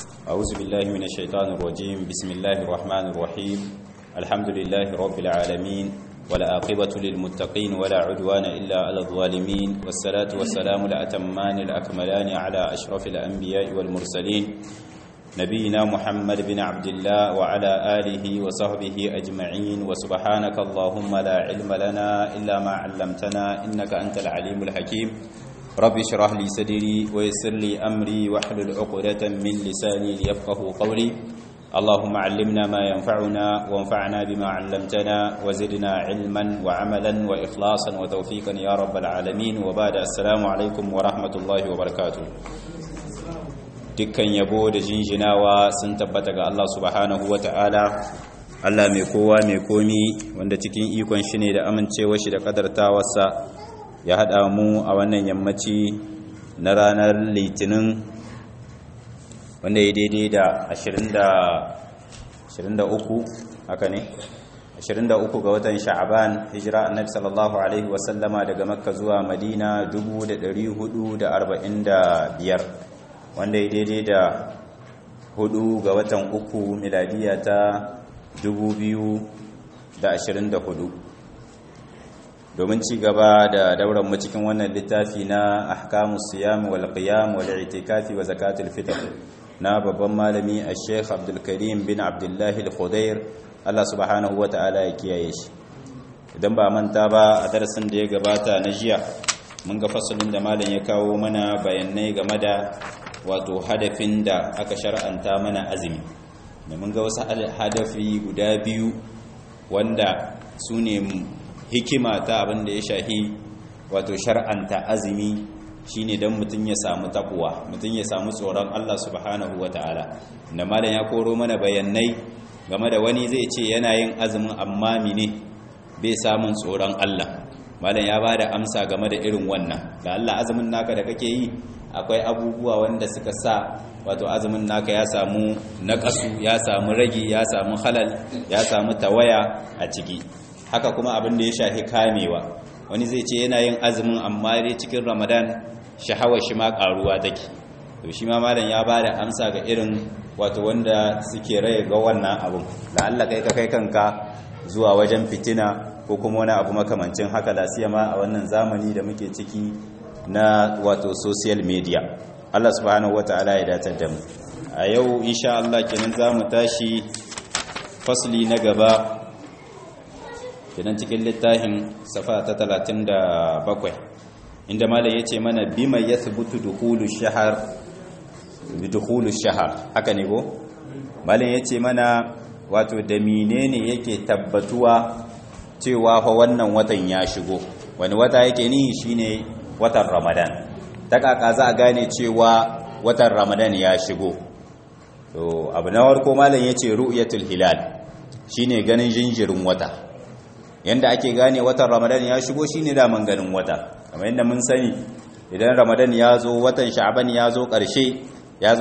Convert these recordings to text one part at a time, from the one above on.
أعوذ بالله من الشيطان الرجيم بسم الله الرحمن الرحيم الحمد لله رب العالمين ولا عاقبة للمتقين ولا عدوان إلا على الظالمين والصلاة والسلام الأتمان الأكملان على أشرف الأنبياء والمرسلين نبينا محمد بن عبد الله وعلى آله وصحبه أجمعين وسبحانك اللهم لا علم لنا إلا ما علمتنا إنك أنت العليم الحكيم رب اشرح لي صدري ويسر لي أمري واحلل عقدة من لساني ليفقه قولي اللهم علمنا ما ينفعنا وانفعنا بما علمتنا وزدنا علما وعملا وإخلاصا وتوفيقا يا رب العالمين وبعد السلام عليكم ورحمة الله وبركاته dukkan yabo da jinjinawa sun tabbata ga Allah subhanahu ta'ala Allah mai kowa mai komi wanda cikin ikon shi ne da amincewa shi da kadartawarsa ya haɗa mu a wannan yammaci na ranar litinin wanda ya daidai da 23 haka ne 23 ga watan sha'aban hijira annabi sallallahu alaihi wasallama daga makka zuwa madina 1445 wanda ya daidai da hudu ga watan uku miladiya ta 2024 domin ci gaba da dauran mu cikin wannan littafi na ahkamus siyam wal qiyam wal i'tikafi wa zakatul fitr na babban malami al-sheikh Abdul Karim bin Abdullah al-Khudair Allah subhanahu wa ta'ala ya kiyaye shi idan ba manta ba a darasin da ya gabata na jiya mun ga fasalin da malam ya kawo mana bayanai game da wato hadafin da aka shar'anta mana azumi da mun ga wasu hadafi guda biyu wanda su ne hikima ta abin da ya shahi wato shar'anta azumi shine don mutum ya samu takuwa mutum ya samu tsoron Allah subhanahu wata'ala da malam ya koro mana bayanai game da wani zai ce yana yin azumin amma mine bai samun tsoron Allah malam ya bada amsa game da irin wannan da Allah azumin naka da kake yi akwai abubuwa wanda suka sa wato azumin naka ya samu naƙasu ya samu ragi ya samu halal ya samu tawaya a ciki haka kuma abin da ya shafi kamewa wani zai ce yana yin azumin amma dai cikin ramadan shahawar shi ma karuwa take to shi ma malam ya bada amsa ga irin wato wanda suke raye ga wannan abun da Allah kai ka kai kanka zuwa wajen fitina ko kuma wani abu makamancin haka lasiyama a wannan zamani da muke ciki na wato social media Allah subhanahu wataala ya datar da mu a yau insha Allah kenan zamu tashi fasli na gaba kenan cikin littafin safa ta 37 inda malam yace mana bima yathbutu dukhulu shahr bidukhulu shahr haka ne go malam yace mana wato da menene yake tabbatuwa cewa fa wannan watan ya shigo wani wata yake ni shine watan ramadan ta kaka za a gane cewa watan ramadan ya shigo to abu na warko malam yace ru'yatul hilal shine ganin jinjirin wata yanda ake gane watan ramadan ya shigo shine daman ganin wata kamar yadda mun sani idan ramadan ya zo watan sha'ban ya zo ƙarshe ya zo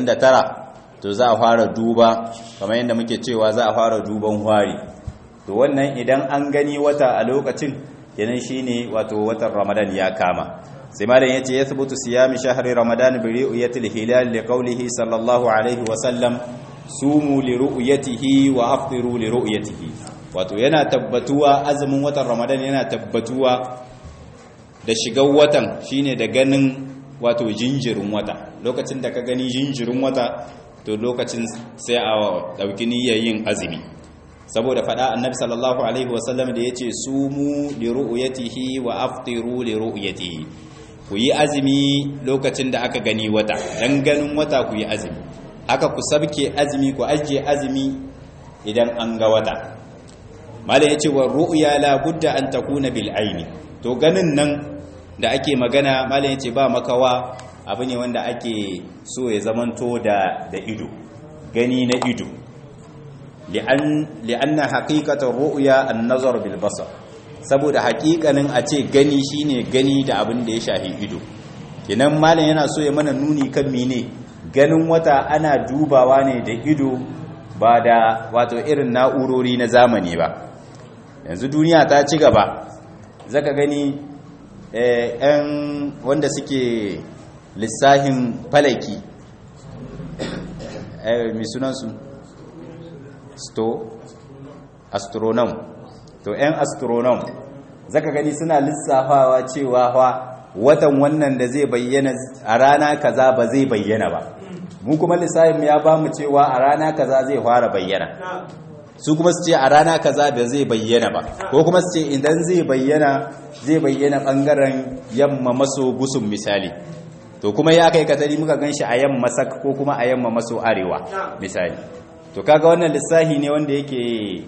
29 to za a fara duba kamar yadda muke cewa za a fara duban hwari to wannan idan an gani wata a lokacin kenan shine wato watan ramadan ya kama sai malam yace yathbutu siyami shahri ramadan bi ru'yatil hilal li qawlihi sallallahu alaihi wa sallam sumu li ru'yatihi wa afṭiru li ru'yatihi wato yana tabbatuwa azumin watan ramadan yana tabbatuwa da shigar watan shine da ganin wato jinjirin wata lokacin da ka gani jinjirin wata to lokacin sai a dauki niyyar yin azumi saboda fada annabi sallallahu alaihi wasallam da yace sumu li ru'yatihi wa afṭiru li ru'yatihi ku yi azumi lokacin da aka gani wata dan ganin wata ku yi azumi haka ku sabke azumi ku ajiye azumi idan an ga wata mala ya ce wa ru'ya la budda an takuna bil aini to ganin nan da ake magana mala ya ce ba makawa abu ne wanda ake so ya zamanto da da ido gani na ido li'anna haqiqatar ru'ya an-nazar bil basar saboda haƙiƙanin a ce gani shine gani da abin da ya shahi ido kenan malam yana so ya mana nuni kan mene ganin wata ana dubawa ne da ido ba da wato irin na'urori na zamani ba yanzu duniya ta ci gaba zaka gani yan wanda suke lissahin falaki mai sunansu sto astronom to 'yan astronom zaka gani suna lissafawa cewa fa watan wannan da zai bayyana a rana kaza ba zai bayyana ba mu kuma lissafin ya ba mu cewa a rana kaza zai fara bayyana su kuma su ce a rana kaza ba zai bayyana ba ko kuma su ce idan zai bayyana zai bayyana bangaren yamma maso gusun misali to kuma ya kai katari muka ganshi a yamma sak ko kuma a yamma maso arewa misali to kaga wannan lissafi ne wanda yake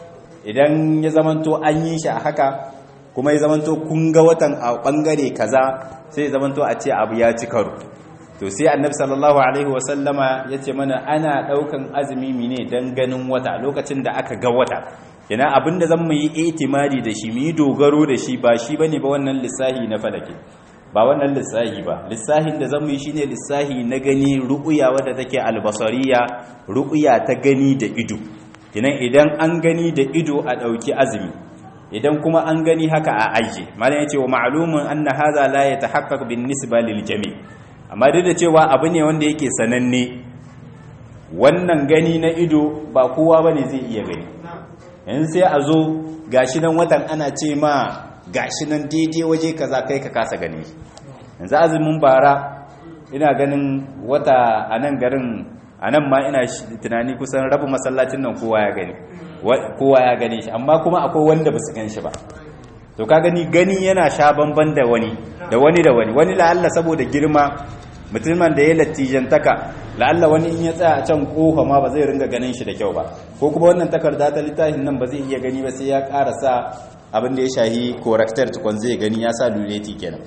idan ya zamanto an yi shi a haka kuma ya zamanto kun ga watan a bangare kaza sai ya zamanto a ce abu ya ci karo to sai annabi sallallahu alaihi wasallama ya ce mana ana daukan azumi mine dan ganin wata lokacin da aka ga wata yana abinda zan mu yi itimadi da shi mu yi dogaro da shi ba shi bane ba wannan lissahi na falake ba wannan lissahi ba lissahin da zan mu yi shine lissahi na gani ru'uya wadda take albasariya ru'uya ta gani da ido kinan idan an gani da ido a dauki azumi idan kuma an gani haka a aje malam yace wa ma'lumun anna hadha la yatahaqqaq bin nisba lil jami' amma duk da cewa abu ne wanda yake sananne wannan gani na ido ba kowa bane zai iya gani yanzu sai a zo gashi nan watan ana ce ma gashi nan daidai waje kaza kai ka kasa gani yanzu azumin bara ina ganin wata a nan garin a nan ma ina tunani kusan rabu masallacin nan kowa ya gani kowa ya gane shi amma kuma akwai wanda ba su gan shi ba to ka gani gani yana sha bamban da wani da wani da wani wani la'alla saboda girma mutumin da ya lattijantaka la'alla wani in ya tsaya a can kofa ma ba zai ringa ganin shi da kyau ba ko kuma wannan takarda ta littafin nan ba zai iya gani ba sai ya ƙara sa abin da ya shahi corrector tukun zai gani ya sa luleti kenan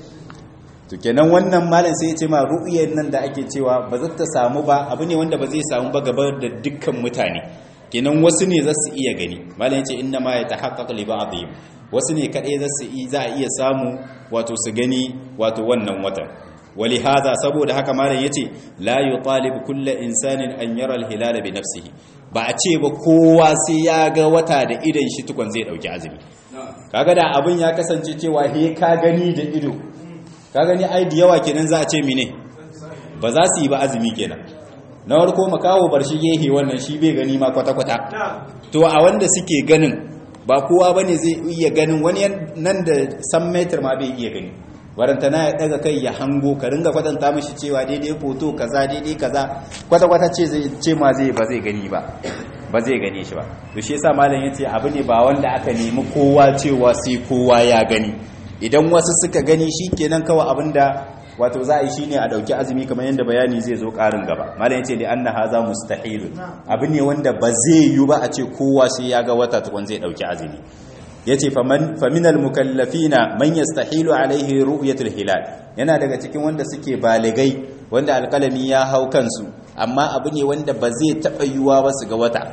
to kenan wannan malam sai ya ce ma ru'yar nan da ake cewa ba za ta samu ba abu ne wanda ba zai samu ba gaba da dukkan mutane kenan wasu ne za su iya gani malam ya ce inna ma ya tahaqqaq li ba'dihim wasu ne kadai za su za a iya samu wato su gani wato wannan watan wali hada saboda haka malam yace la yutalib kullu insanin an yara al-hilala bi nafsihi ba a ce ba kowa sai ya ga wata da idan shi tukun zai dauki azumi kaga da abin ya kasance cewa he ka gani da ido ka gani ai da yawa kenan za a ce mine ba za su yi ba azumi kenan na warko makawo bar shi gehe wannan shi bai gani ma kwata-kwata to a wanda suke ganin ba kowa bane zai iya ganin wani nan da san metar ma bai iya gani warantana ya daga kai ya hango ka ringa kwatanta mishi cewa daidai foto kaza daidai kaza kwata-kwata ce zai ce ma zai ba zai gani ba ba zai gane shi ba to shi yasa malam yace abu ne ba wanda aka nemi kowa cewa sai kowa ya gani idan wasu suka gani shikenan kawai abinda wato za a yi shine a dauki azumi kamar yadda bayani zai zo karin gaba malam yace li anna hadha mustahil abu ne wanda ba zai yi ba a ce kowa sai ya ga wata tukun zai dauki azumi yace faman faminal mukallafina man yastahilu alaihi ru'yatul hilal yana daga cikin wanda suke baligai wanda alkalami ya hau kansu amma abu ne wanda ba zai taba yiwuwa ba su ga wata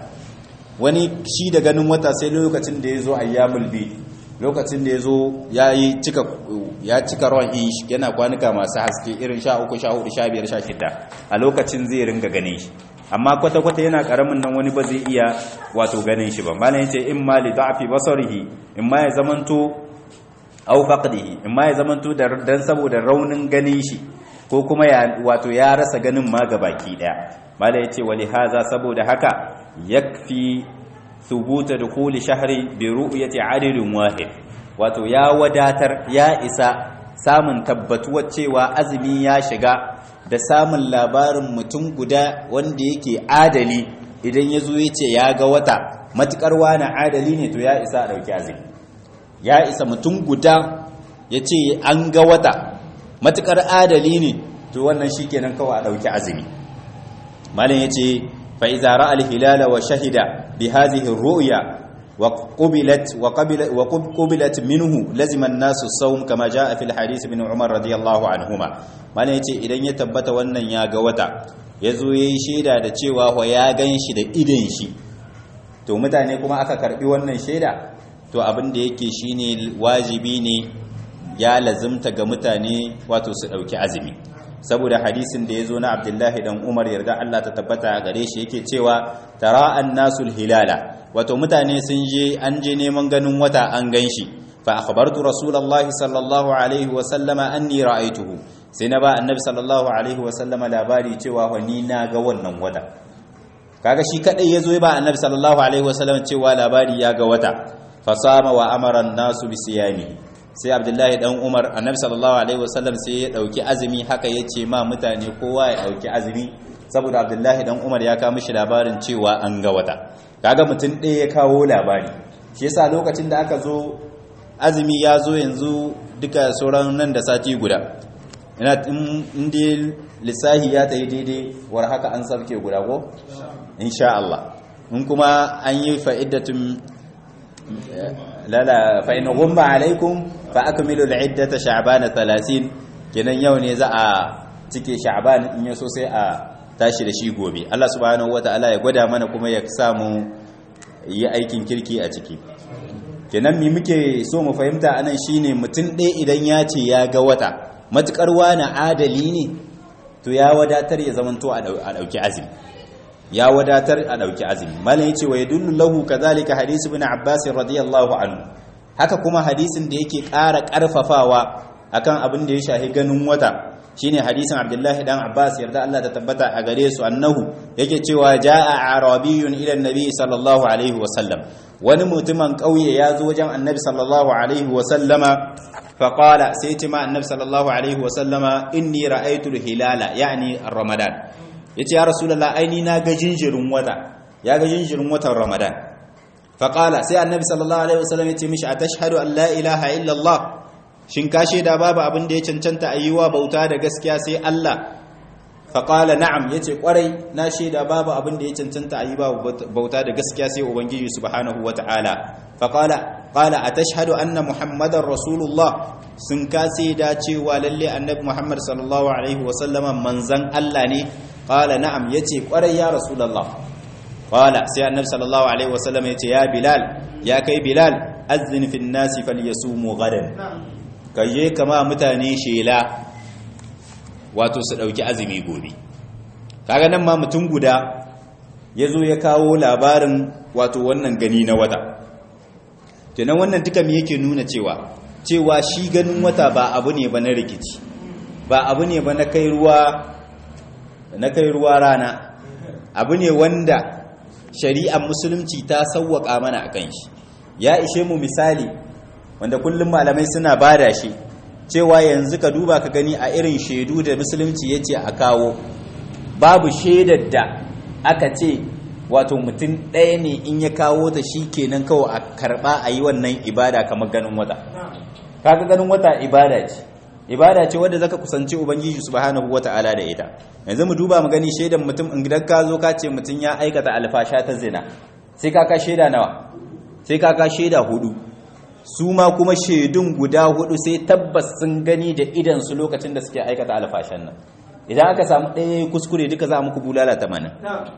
wani shi da ganin wata sai lokacin da yazo ayyamul bi lokacin da yazo yayi cika ya cika ruwan ish yana kwanuka masu haske irin 13 14 15 16 a lokacin zai ringa ganin shi amma kwata-kwata yana karamin nan wani ba zai iya wato ganin shi ba malam yace in ma li da'fi basarihi in ma ya zamanto aw faqdihi in ma ya zamanto da dan saboda raunin ganin shi ko kuma ya wato ya rasa ganin ma baki daya malam yace wali haza saboda haka yakfi thubuta dukhuli shahri bi ru'yati adadin wahid wato ya wadatar ya isa samun tabbatuwar cewa azumi ya shiga da samun labarin mutum guda wanda yake adali idan ya zo ya ce ya ga wata matukar wani adali ne to ya isa a ɗauki azumi ya isa mutum guda ya ce an ga wata matukar adali ne to wannan shi kenan kawai a ɗauki azumi malin ya ce fa'iza ra'al hilala wa shahida bi hazihin ru'ya وقبلت وقبلت منه لزم الناس الصوم كما جاء في الحديث ابن عمر رضي الله عنهما mallan yace idan ya tabbata wannan ya ga wata yazo yayi sheda da cewa ho ya ganshi da idan shi to mutane kuma aka karbi wannan sheda to abin da yake shine wajibi ne ya lazimta ga mutane wato su dauki azumi saboda hadisin da yazo na Abdullahi dan Umar yarda Allah ta tabbata gare shi yake cewa tara annasul hilala wato mutane sun je an je neman ganin wata an ganshi fa akhbartu rasulullahi sallallahu alaihi wa sallama anni ra'aytuhu sai na ba annabi sallallahu alaihi wa sallama labari cewa wa ni na ga wannan wata kaga shi kadai yazo ya ba annabi sallallahu alaihi wasallam cewa labari ya ga wata fasama wa amara nasu bi siyami sai abdullahi dan umar annabi sallallahu alaihi wasallam sai ya dauki azumi haka yace ma mutane kowa ya dauki azumi saboda abdullahi dan umar ya kawo mishi labarin cewa an ga wata kaga mutum ɗaya ya kawo labari shi yasa lokacin da aka zo azumi ya zo yanzu duka sauran nan da sati guda ina inda lissahi ya tayi daidai war haka an sabke guda ko insha Allah in kuma an yi fa'idatun lala fa in gumma alaikum fa akmilu al'iddata sha'ban 30 kenan yau ne za a cike sha'ban in yaso sai a tashi da shi gobe Allah subhanahu wataala ya gwada mana kuma ya samu yi aikin kirki a ciki kenan mi muke so mu fahimta anan shine mutum ɗaya idan ya ce ya ga wata matukar wani adali ne to ya wadatar ya zamanto a ɗauki azumi ya wadatar a ɗauki azumi malam yace wa yadullu lahu kadhalika hadisi ibn abbas radiyallahu anhu haka kuma hadisin da yake ƙara ƙarfafawa akan abin da ya shahi ganin wata shine hadisin abdullahi dan abbas yarda Allah ta tabbata a gare su annahu yake cewa jaa arabiyyun ila annabi sallallahu alaihi wa sallam wani mutumin kauye ya zo wajen annabi sallallahu alaihi wa sallama faqala sai ce ma annabi sallallahu alaihi wa sallama inni ra'aytu hilala yani ramadan yace ya rasulullah aini na ga jinjirin wata ya ga jinjirin watan ramadan faqala sai annabi sallallahu alaihi wa sallam yace mishi atashhadu an la ilaha illa allah shin ka shaida babu abin da ya cancanta a yi wa bauta da gaskiya sai Allah faƙala na'am ya ce ƙwarai na shaida babu abin da ya cancanta a yi wa bauta da gaskiya sai ubangiji subhanahu wa ta'ala faƙala ƙala a tashhadu anna muhammadan rasulullah sun ka da cewa lalle annabi muhammad sallallahu alaihi wa sallama manzan Allah ne ƙala na'am ya ce ƙwarai ya rasulallah ƙala sai annabi sallallahu alaihi wa sallama ya ce ya bilal ya kai bilal azzin fin nasi falyasumu gadan ka je kama mutane shela wato su ɗauki azumi gobe kaga nan ma mutum guda ya zo ya kawo labarin wato wannan gani na wata kenan wannan duka me yake nuna cewa cewa shi ganin wata ba abu ne ba na rikici ba abu ne ba na kai ruwa na kai ruwa rana abu ne wanda shari'ar musulunci ta sauwaka mana akan shi ya ishe mu misali wanda kullum malamai suna bada shi cewa yanzu ka duba ka gani a irin shaidu da musulunci ya ce a kawo babu shaidar da aka ce wato mutum ɗaya ne in ya kawo ta shi kenan kawai a karɓa a yi wannan ibada kamar ganin wata kaga ganin wata ibada ce ibada ce wadda zaka kusanci ubangiji subhanahu wata'ala da ita yanzu mu duba mu gani shaidan mutum idan ka zo ka ce mutum ya aikata alfasha ta zina sai ka ka shaida nawa sai ka ka shaida hudu su ma kuma shaidun guda hudu sai tabbas sun gani da idansu lokacin da suke aikata alfashan nan idan aka samu ɗaya kuskure duka za a muku bulala tamanin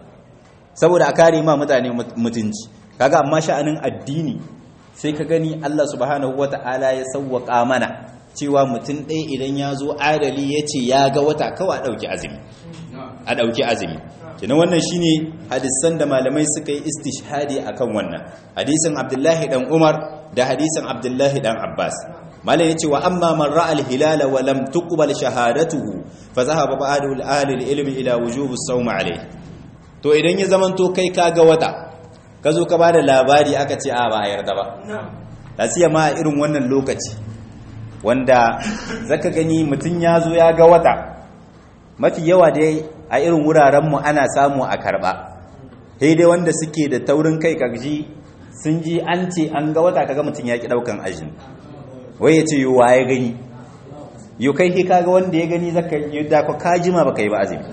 saboda a kare ma mutane mutunci kaga amma sha'anin addini sai ka gani Allah subhanahu wata'ala ya sauwaka mana cewa mutum ɗaya idan ya zo adali ya ce ya ga wata kawai a ɗauki azumi a ɗauki azumi kina wannan shine hadisan da malamai suka yi istishhadi akan wannan hadisin abdullahi dan umar da hadisin abdullahi dan abbas malam yace wa amma man ra'a al-hilala wa lam tuqbal shahadatuhu fa zahaba ba'du al-ahli al-ilmi ila wujub as-sawm alayhi to idan ya zamanto kai kaga wata ka zo ka bada labari aka ce a ba a yarda ba lasiya ma irin wannan lokaci wanda zaka gani mutun ya zo ya ga wata mafi yawa dai a irin wurarenmu ana samu a karba sai dai wanda suke da taurin kai kaji sun ji an ce an ga wata kaga mutum ya ki daukan ajin wai ya ce yi wa ya gani yi kai he kaga wanda ya gani zaka yi da ka kajima baka yi ba azumi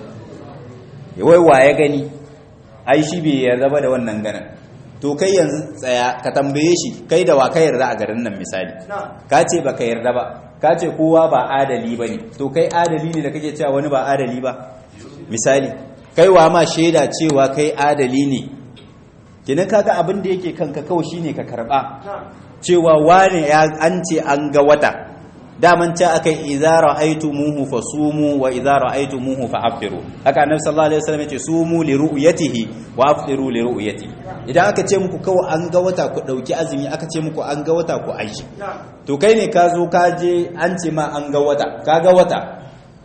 wai wa ya gani ai shi bai yarda ba da wannan ganin to kai yanzu tsaya ka tambaye shi kai da wa ka yarda a garin nan misali ka ce baka yarda ba ka ce kowa ba adali ba ne to kai adali ne da kake cewa wani ba adali ba misali kai wa ma shaida cewa kai adali ne kinin kaga abin da yake kanka kawai shine ka karba cewa wane ya an ce an ga wata daman ta akai idza ra'aytumuhu fasumu wa idza ra'aytumuhu fa'aftiru haka annabi sallallahu alaihi wasallam yace sumu li ru'yatihi wa aftiru li ru'yatihi idan aka ce muku kawai an ga wata ku dauki azumi aka ce muku an ga wata ku aishi to kai ne ka zo ka je an ce ma an ga wata ka ga wata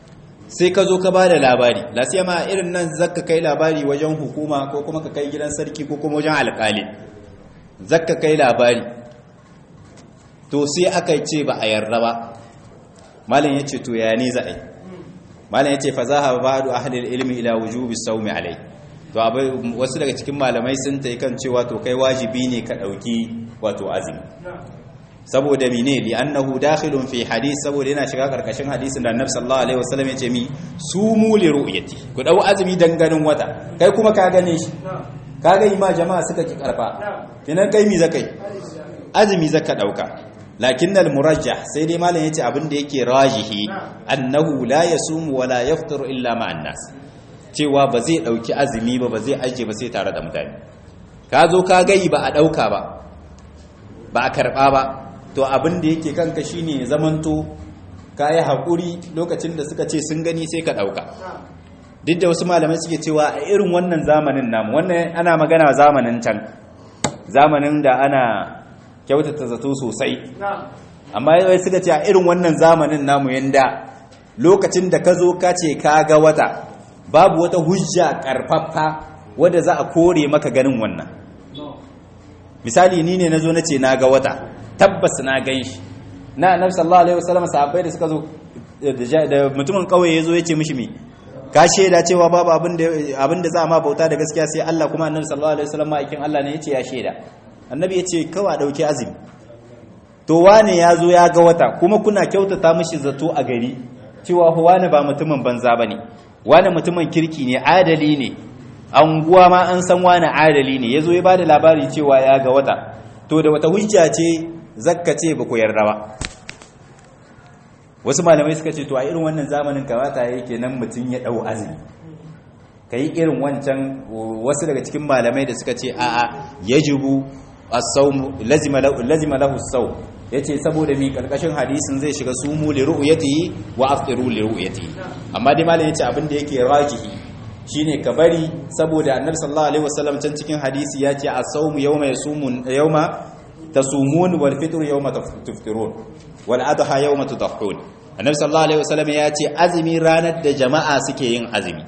sai ka zo ka ba da labari lasiya ma irin nan zakka kai labari wajen hukuma ko kuma ka kai gidan sarki ko kuma wajen alƙali zakka kai labari to sai aka ce ba a yarda ba malam ya ce to ya ne za a yi malam ya ce fa za a ba da ahalil ilmi ila wujubi saumi alai to abai wasu daga cikin malamai sun ta kan cewa to kai wajibi ne ka ɗauki wato azumi saboda mine li annahu dakhilun fi hadith saboda yana shiga karkashin hadisin da annabi sallallahu alaihi wasallam yace mi sumu li ru'yati ku dau azumi dan ganin wata kai kuma ka gane shi ka ga ma jama'a suka ki karfa kinan kai mi zakai azumi zaka dauka lakin al murajjah sai dai malam yace abin da yake rajihi annahu la yasumu wa la yafṭiru illa ma'an nas cewa ba zai dauki azumi ba ba zai aje ba sai tare da mutane ka zo ka gai ba a dauka ba ba a karba ba to abin da yake kanka shine zamanto kayi haƙuri lokacin da suka ce sun gani sai ka ɗauka duk da wasu malamai suke cewa a irin wannan zamanin namu wannan ana magana zamanin can zamanin da ana kyautata zato sosai amma yawai suka ce a irin wannan zamanin namu yanda lokacin da ka zo ka ce ka ga wata babu wata hujja karfafa wadda za a kore maka ganin wannan misali ni ne na zo na ce na ga wata tabbas na gan shi na annabi sallallahu alaihi wasallam sahabbai da suka zo da mutumin kauye yazo yace mishi mi ka sheda cewa babu abin da abin da za ma bauta da gaskiya sai Allah kuma annabi sallallahu alaihi wasallam aikin Allah ne yace ya sheda annabi yace kawai dauki azumi to wane yazo ya ga wata kuma kuna kyautata mishi zato a gari cewa wane ba mutumin banza bane wane mutumin kirki ne adali ne anguwa ma an san wane adali ne yazo ya bada labari cewa ya ga wata to da wata hujja ce zakka ce ba ku yarda ba wasu malamai suka ce to a irin wannan zamanin kamata yake nan mutum ya dau azumi kai irin wancan wasu daga cikin malamai da suka ce a'a yajibu as-sawm lazima lahu lazima lahu as-sawm yace saboda mi karkashin hadisin zai shiga sumu li ru'yatihi wa aftiru li ru'yatihi amma dai malamai yace abin da yake rajihi shine ka bari saboda annabi sallallahu alaihi wasallam can cikin hadisi ya ce as-sawm yawma yasumun yawma tasumun wal fitr yawma tuftirun wal adha yawma tudhahun annabi sallallahu alaihi wasallam ya ce azumi ranar da jama'a suke yin azumi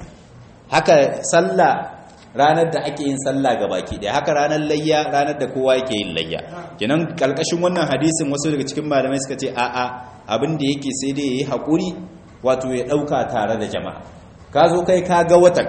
haka sallah ranar da ake yin sallah gabaki daya haka ranar layya ranar da kowa yake yin layya kenan kalkashin wannan hadisin wasu daga cikin malamai suka ce a'a abin da yake sai dai yayi hakuri wato ya dauka tare da jama'a ka zo kai ka ga watan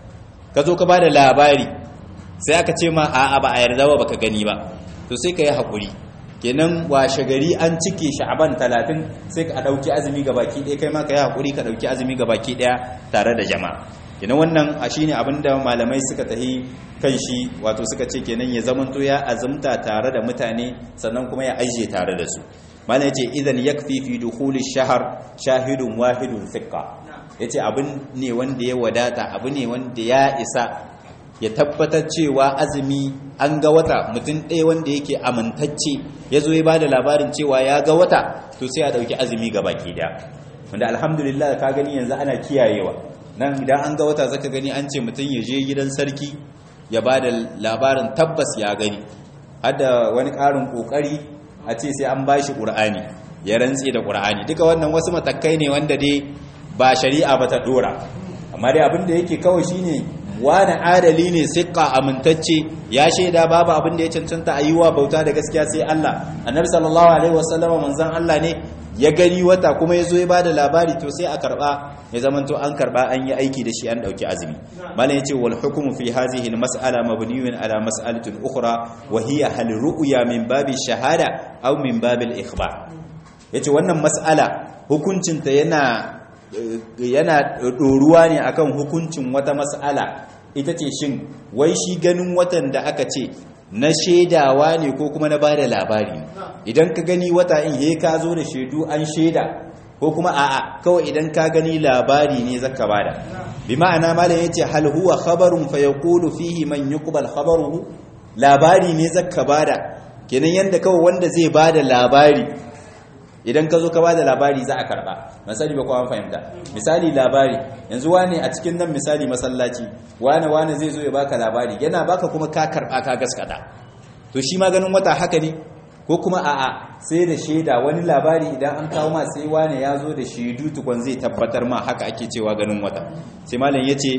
ka zo ka bada labari sai aka ce ma a'a ba a yarda ba baka gani ba to sai ka yi hakuri kenan washe gari an cike sha'aban talatin sai ka ɗauki azumi ga baki ɗaya kai ma ka yi haƙuri ka ɗauki azumi ga baki ɗaya tare da jama'a kenan wannan a shi ne abinda malamai suka tahi kan shi wato suka ce kenan ya zamanto ya azumta tare da mutane sannan kuma ya ajiye tare da su malam yace idan yakfi fi dukhuli shahar shahidun wahidun thiqa yace abin ne wanda ya wadata abu ne wanda ya isa ya tabbatar cewa azumi an ga wata mutum ɗaya wanda yake amintacce ya zo ya ba da labarin cewa ya ga wata to sai a ɗauki azumi ga baki ɗaya wanda alhamdulillah ka gani yanzu ana kiyayewa nan idan an ga wata zaka gani an ce mutum ya je gidan sarki ya ba da labarin tabbas ya gani har da wani ƙarin ƙoƙari a ce sai an ba shi ƙur'ani ya rantse da ƙur'ani duka wannan wasu matakai ne wanda dai ba shari'a ba ta ɗora amma dai abin da yake kawai shine wani adali ne siƙa amintacce ya shaida babu abin da ya cancanta a yi wa bauta da gaskiya sai Allah annabi sallallahu alaihi wasallama manzon Allah ne ya gani wata kuma ya zo ya bada labari to sai a karba ya zamanto an karba an yi aiki da shi an dauki azumi malam yace wal hukmu fi hadhihi al mas'ala mabniyun ala mas'alatin ukhra wa hiya hal ru'ya min babi shahada aw min babi al ikhbar yace wannan mas'ala hukuncinta yana yana ɗoruwa ne akan hukuncin wata mas'ala ita ce shin wai shi ganin watan da aka ce na shaidawa ne ko kuma na bada labari idan ka gani wata in he ka zo da shaidu an shaida ko kuma a'a kawai idan ka gani labari ne zaka bada bi ma'ana malam yace hal huwa khabarun fa yaqulu fihi man yuqbal khabaruhu labari ne zaka bada kenan yanda kawai wanda zai bada labari idan ka zo ka bada labari za a karba misali ba kowa fahimta misali labari yanzu wane a cikin nan misali masallaci wane wane zai zo ya baka labari yana baka kuma ka karba ka gaskata to shi ma ganin wata haka ne ko kuma a'a sai da shaida wani labari idan an kawo ma sai wane ya zo da shaidu tukun zai tabbatar ma haka ake cewa ganin wata sai malam yace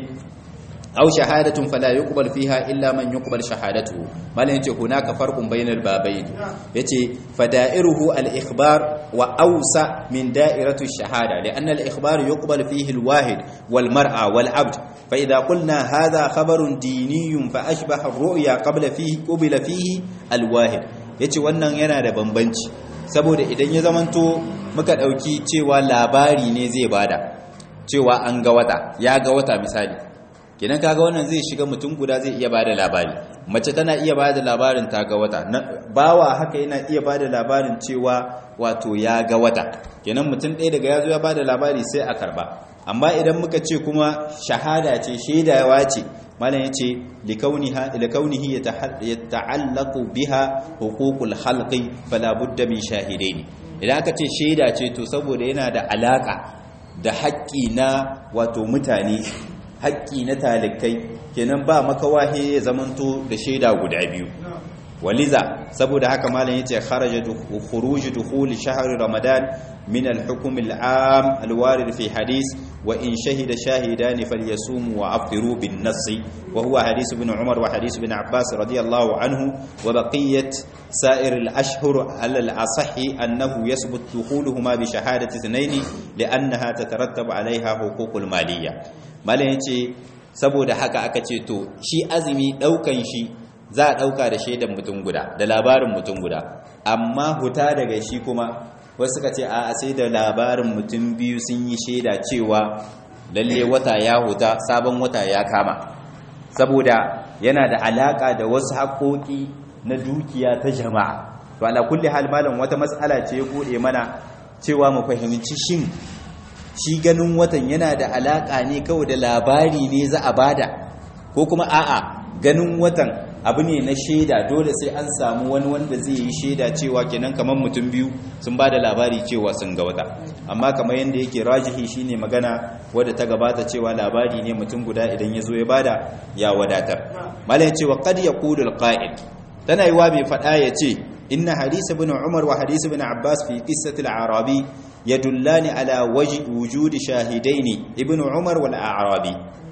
aw shahadatun fala yuqbal fiha illa man yuqbal shahadatuhu malan yace hunaka farqun bainal babayn yace fada'iruhu al-ikhbar wa awsa min da'iratu ash-shahada li'anna al-ikhbar yuqbal fihi al-wahid wal mar'a wal 'abd fa idha qulna hadha khabarun diniyyun fa ashbaha ar-ru'ya qabla fihi qubila fihi al-wahid yace wannan yana da bambanci saboda idan ya zamanto muka dauki cewa labari ne zai bada cewa an ga wata ya ga wata misali kenan kaga wannan zai shiga mutum guda zai iya bada labari mace tana iya bada labarin ta ga wata bawa haka yana iya bada labarin cewa wato ya ga wata kenan mutum ɗaya daga yazo ya bada labari sai a karba amma idan muka ce kuma shahada ce shaidawa ce malam yace likauniha likaunihi yata'allaqu biha huququl khalqi fala budda min shahidaini idan aka ce shaida ce to saboda yana da alaka da haƙƙi na wato mutane haƙƙi na talikai kenan ba makawahe ya zamanto da shaida guda biyu waliza saboda haka malam yace kharaja khuruj dukhul shahr ramadan min al-hukm al-am al-warid fi hadith wa in shahida shahidan falyasumu wa afṭiru bin-nass wa huwa hadith ibn umar wa hadith ibn abbas radiyallahu anhu wa baqiyat سائر الأشهر على الأصح أنه يثبت دخولهما بشهادة اثنين لأنها تترتب عليها حقوق المالية malam ya ce saboda haka aka ce to shi azumi ɗaukan shi za a ɗauka da shaidan mutum guda da labarin mutum guda amma huta daga shi kuma wasu suka ce a sai da labarin mutum biyu sun yi shaida cewa lalle wata ya huta sabon wata ya kama saboda yana da alaka da wasu haƙoƙi na dukiya ta jama'a to ala kulli hal malam wata matsala ce ya bude mana cewa mu fahimci shin shi ganin watan yana da alaka ne kawai da labari ne za a bada ko kuma a'a ganin watan abu ne na shaida dole sai an samu wani wanda zai yi shaida cewa kenan kamar mutum biyu sun bada labari cewa sun ga wata amma kamar yadda yake rajihi shine magana wadda ta gabata cewa labari ne mutum guda idan ya zo ya bada ya wadatar malai cewa qad yaqulu alqa'id tana yiwa mai fada ya ce inna hadith ibn umar wa hadith ibn abbas fi qissati al-arabi yadullani ala wujudi shahidaini ibn umar wal a'rabi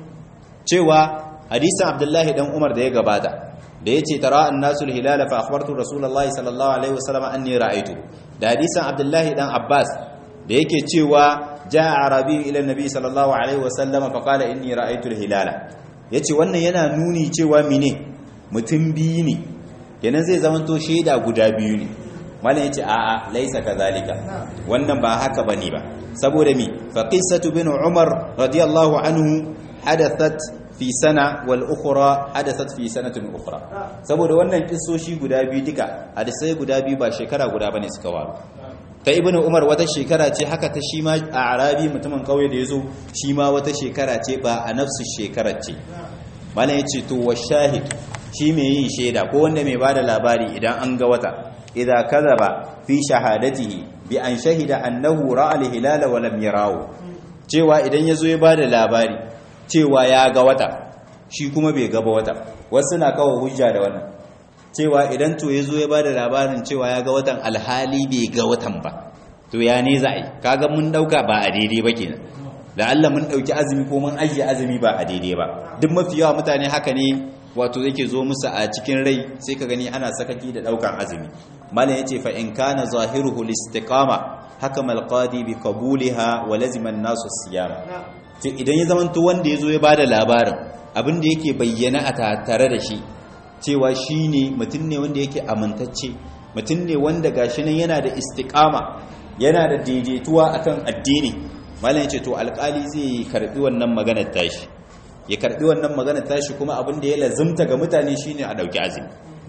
cewa hadisin abdullahi dan umar da ya gabata da yace tara annasul hilala fa akhbartu rasulullahi sallallahu alaihi wasallam anni ra'aytu da hadisin abdullahi dan abbas da yake cewa jaa arabi ila nabi sallallahu alaihi wasallam fa qala inni ra'aytu al-hilala yace wannan yana nuni cewa mine mutum biyu ne kenan zai zamanto shaida guda biyu ne malam yace a'a laisa kazalika wannan ba haka bane ba saboda mi fa qissatu bin umar radiyallahu anhu hadathat fi sana wal ukhra hadathat fi sanatin ukhra saboda wannan kissoshi guda biyu duka hadisai guda biyu ba shekara guda bane suka waru ta ibnu umar wata shekara ce haka ta shi ma a arabi mutumin kauye da yazo shi ma wata shekara ce ba a nafsu shekarar ce malam yace to wa shahid shi mai yin shaida ko wanda mai bada labari idan an ga wata idza kadhaba fi shahadatihi bi an shahida annahu ra'a al-hilala wa lam yarahu cewa idan yazo ya bada labari cewa ya ga wata shi kuma bai ga ba wata wasu na kawo hujja da wannan cewa idan to yazo ya bada labarin cewa ya ga watan alhali bai ga watan ba to ya ne za a yi kaga mun dauka ba a daidai ba kenan da Allah mun dauki azumi ko mun ajiye azumi ba a daidai ba duk mafi yawa mutane haka ne wato yake zo musu a cikin rai sai ka gani ana sakaki da daukan azumi malam yace fa in kana zahiruhu listiqama hakama alqadi bi qabuliha wa lazima an-nasu siyam to idan ya zamanto wanda yazo ya bada labarin abin da yake bayyana a tare da shi cewa shine mutum ne wanda yake amintacce mutum ne wanda gashi nan yana da istiqama yana da daidaituwa akan addini malam yace to alkali zai karbi wannan maganar tashi ya karbi wannan maganar tashi kuma abin da ya lazimta ga mutane shine a dauki azumi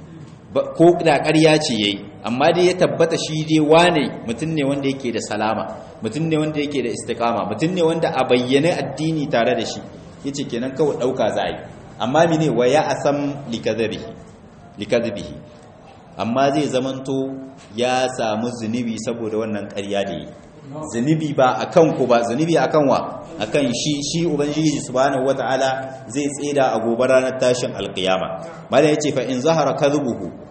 ko da ƙarya ce yayi amma dai ya tabbata shi dai wane mutum ne wanda yake da salama mutum ne wanda yake da istiqama mutum ne wanda a bayyane addini tare da shi yace kenan kawai dauka za yi amma mene wa ya asam likadhibihi likadhibihi amma zai zamanto ya samu zunubi saboda wannan ƙarya da yi zunubi ba akan ku ba zunubi akan wa akan shi shi ubangiji subhanahu wataala zai tseda a gobe ranar tashin alkiyama mala yace fa in zahara kadhubuhu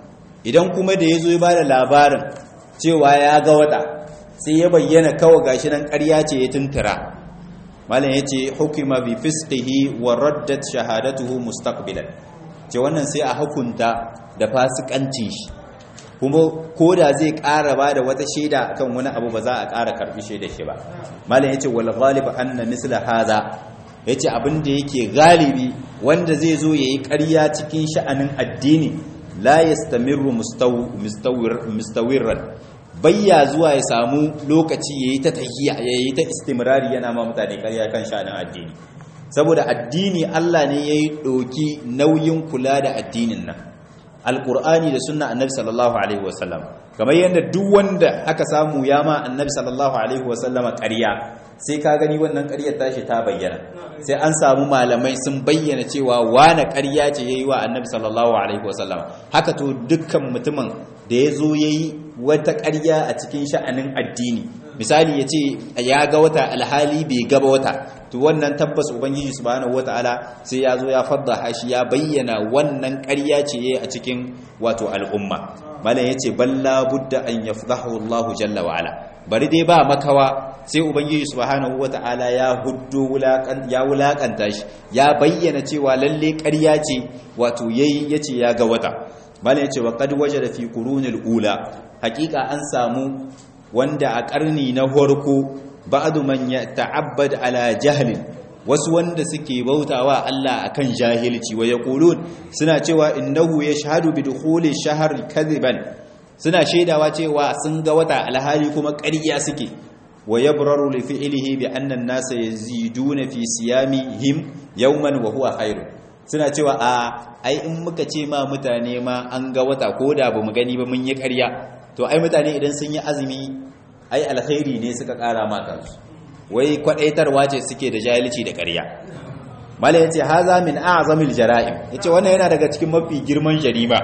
idan kuma da yazo ya bada labarin cewa ya ga wata sai ya bayyana kawai gashi nan ƙarya ce ya tuntura malam yace hukima bi fisqihi wa raddat shahadatuhu mustaqbilan ce wannan sai a hukunta da fasikancin shi kuma ko da zai ƙara ba da wata shaida kan wani abu ba za a ƙara karɓi shaida shi ba malam yace wal ghalib anna misla hadha yace abin da yake galibi wanda zai zo yayi ƙarya cikin sha'anin addini la yastamirru mustawir mustawirran bayya zuwa ya samu lokaci yayi ta tahiyya yayi ta istimrari yana ma mutane ƙarya kan sha'anin addini saboda addini Allah ne yayi doki nauyin kula da addinin nan alkur'ani da sunna annabi sallallahu alaihi wasallam kamar yadda duk wanda aka samu ya ma annabi sallallahu alaihi wasallama ƙarya sai ka gani wannan ƙaryar tashi ta bayyana sai an samu malamai sun bayyana cewa wane ƙarya ce yayi wa annabi sallallahu alaihi wasallama haka to dukkan mutumin da ya zo yayi wata ƙarya a cikin sha'anin addini misali ya ce ya ga wata alhali bai gaba wata to wannan tabbas ubangiji subhanahu wataala sai ya zo ya fadda shi ya bayyana wannan ƙarya ce yayi a cikin wato al'umma malam yace balla budda an yafdahu Allah jalla wa ala bari dai ba makawa sai ubangiji subhanahu wataala ya huddo wulakan ya wulakanta shi ya bayyana cewa lalle ƙarya ce wato yayi yace ya ga wata malam yace wa qad wajada fi qurunil ula hakika an samu wanda a ƙarni na farko ba'du man yata'abbad ala jahlin wasu wanda suke bautawa Allah akan jahilci wa yaqulun suna cewa innahu yashhadu bi dukhuli shahr kadiban suna shaidawa cewa sun ga wata alhali kuma ƙarya suke wa yabraru li fi'lihi bi anna an-nasa yaziduna fi siyamihim yawman wa huwa khairun suna cewa a ai in muka ce ma mutane ma an ga wata ko da bamu gani ba mun yi ƙarya to ai mutane idan sun yi azumi ai alkhairi ne suka kara ma kansu wai kwadaitarwa ce suke da jahilci da ƙarya mala yace haza min a'zamil jara'im yace wannan yana daga cikin mafi girman jarima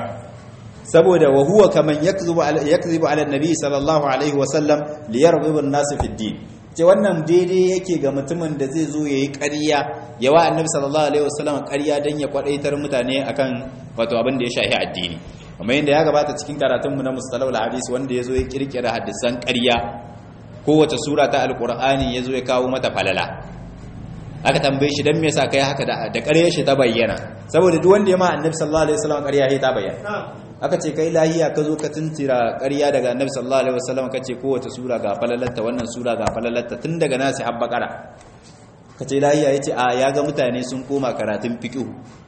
saboda wa huwa kaman yakzibu yakzibu ala nabi sallallahu alaihi wa sallam li yarghibu an-nas fi din ce wannan daidai yake ga mutumin da zai zo yayi ƙarya yawa annabi sallallahu alaihi wa sallam ƙarya dan ya kwadaitar mutane akan wato abin da ya shafi addini kuma yadda ya gabata cikin karatunmu na mustalawul hadis wanda ya zo ya kirkira hadisan ƙarya kowace sura ta alƙur'ani ya zo ya kawo mata falala aka tambaye shi don me yasa kai haka da ƙarya shi ta bayyana saboda duk wanda ya ma annabi sallallahu alaihi wasallam ƙarya ya ta bayyana aka ce kai lahiya ka zo ka tuntira ƙarya daga annabi sallallahu alaihi wasallam ka ce kowace sura ga falalatta wannan sura ga falalatta tun daga nasi har bakara ka ce lahiya yace a ya ga mutane sun koma karatun fiqh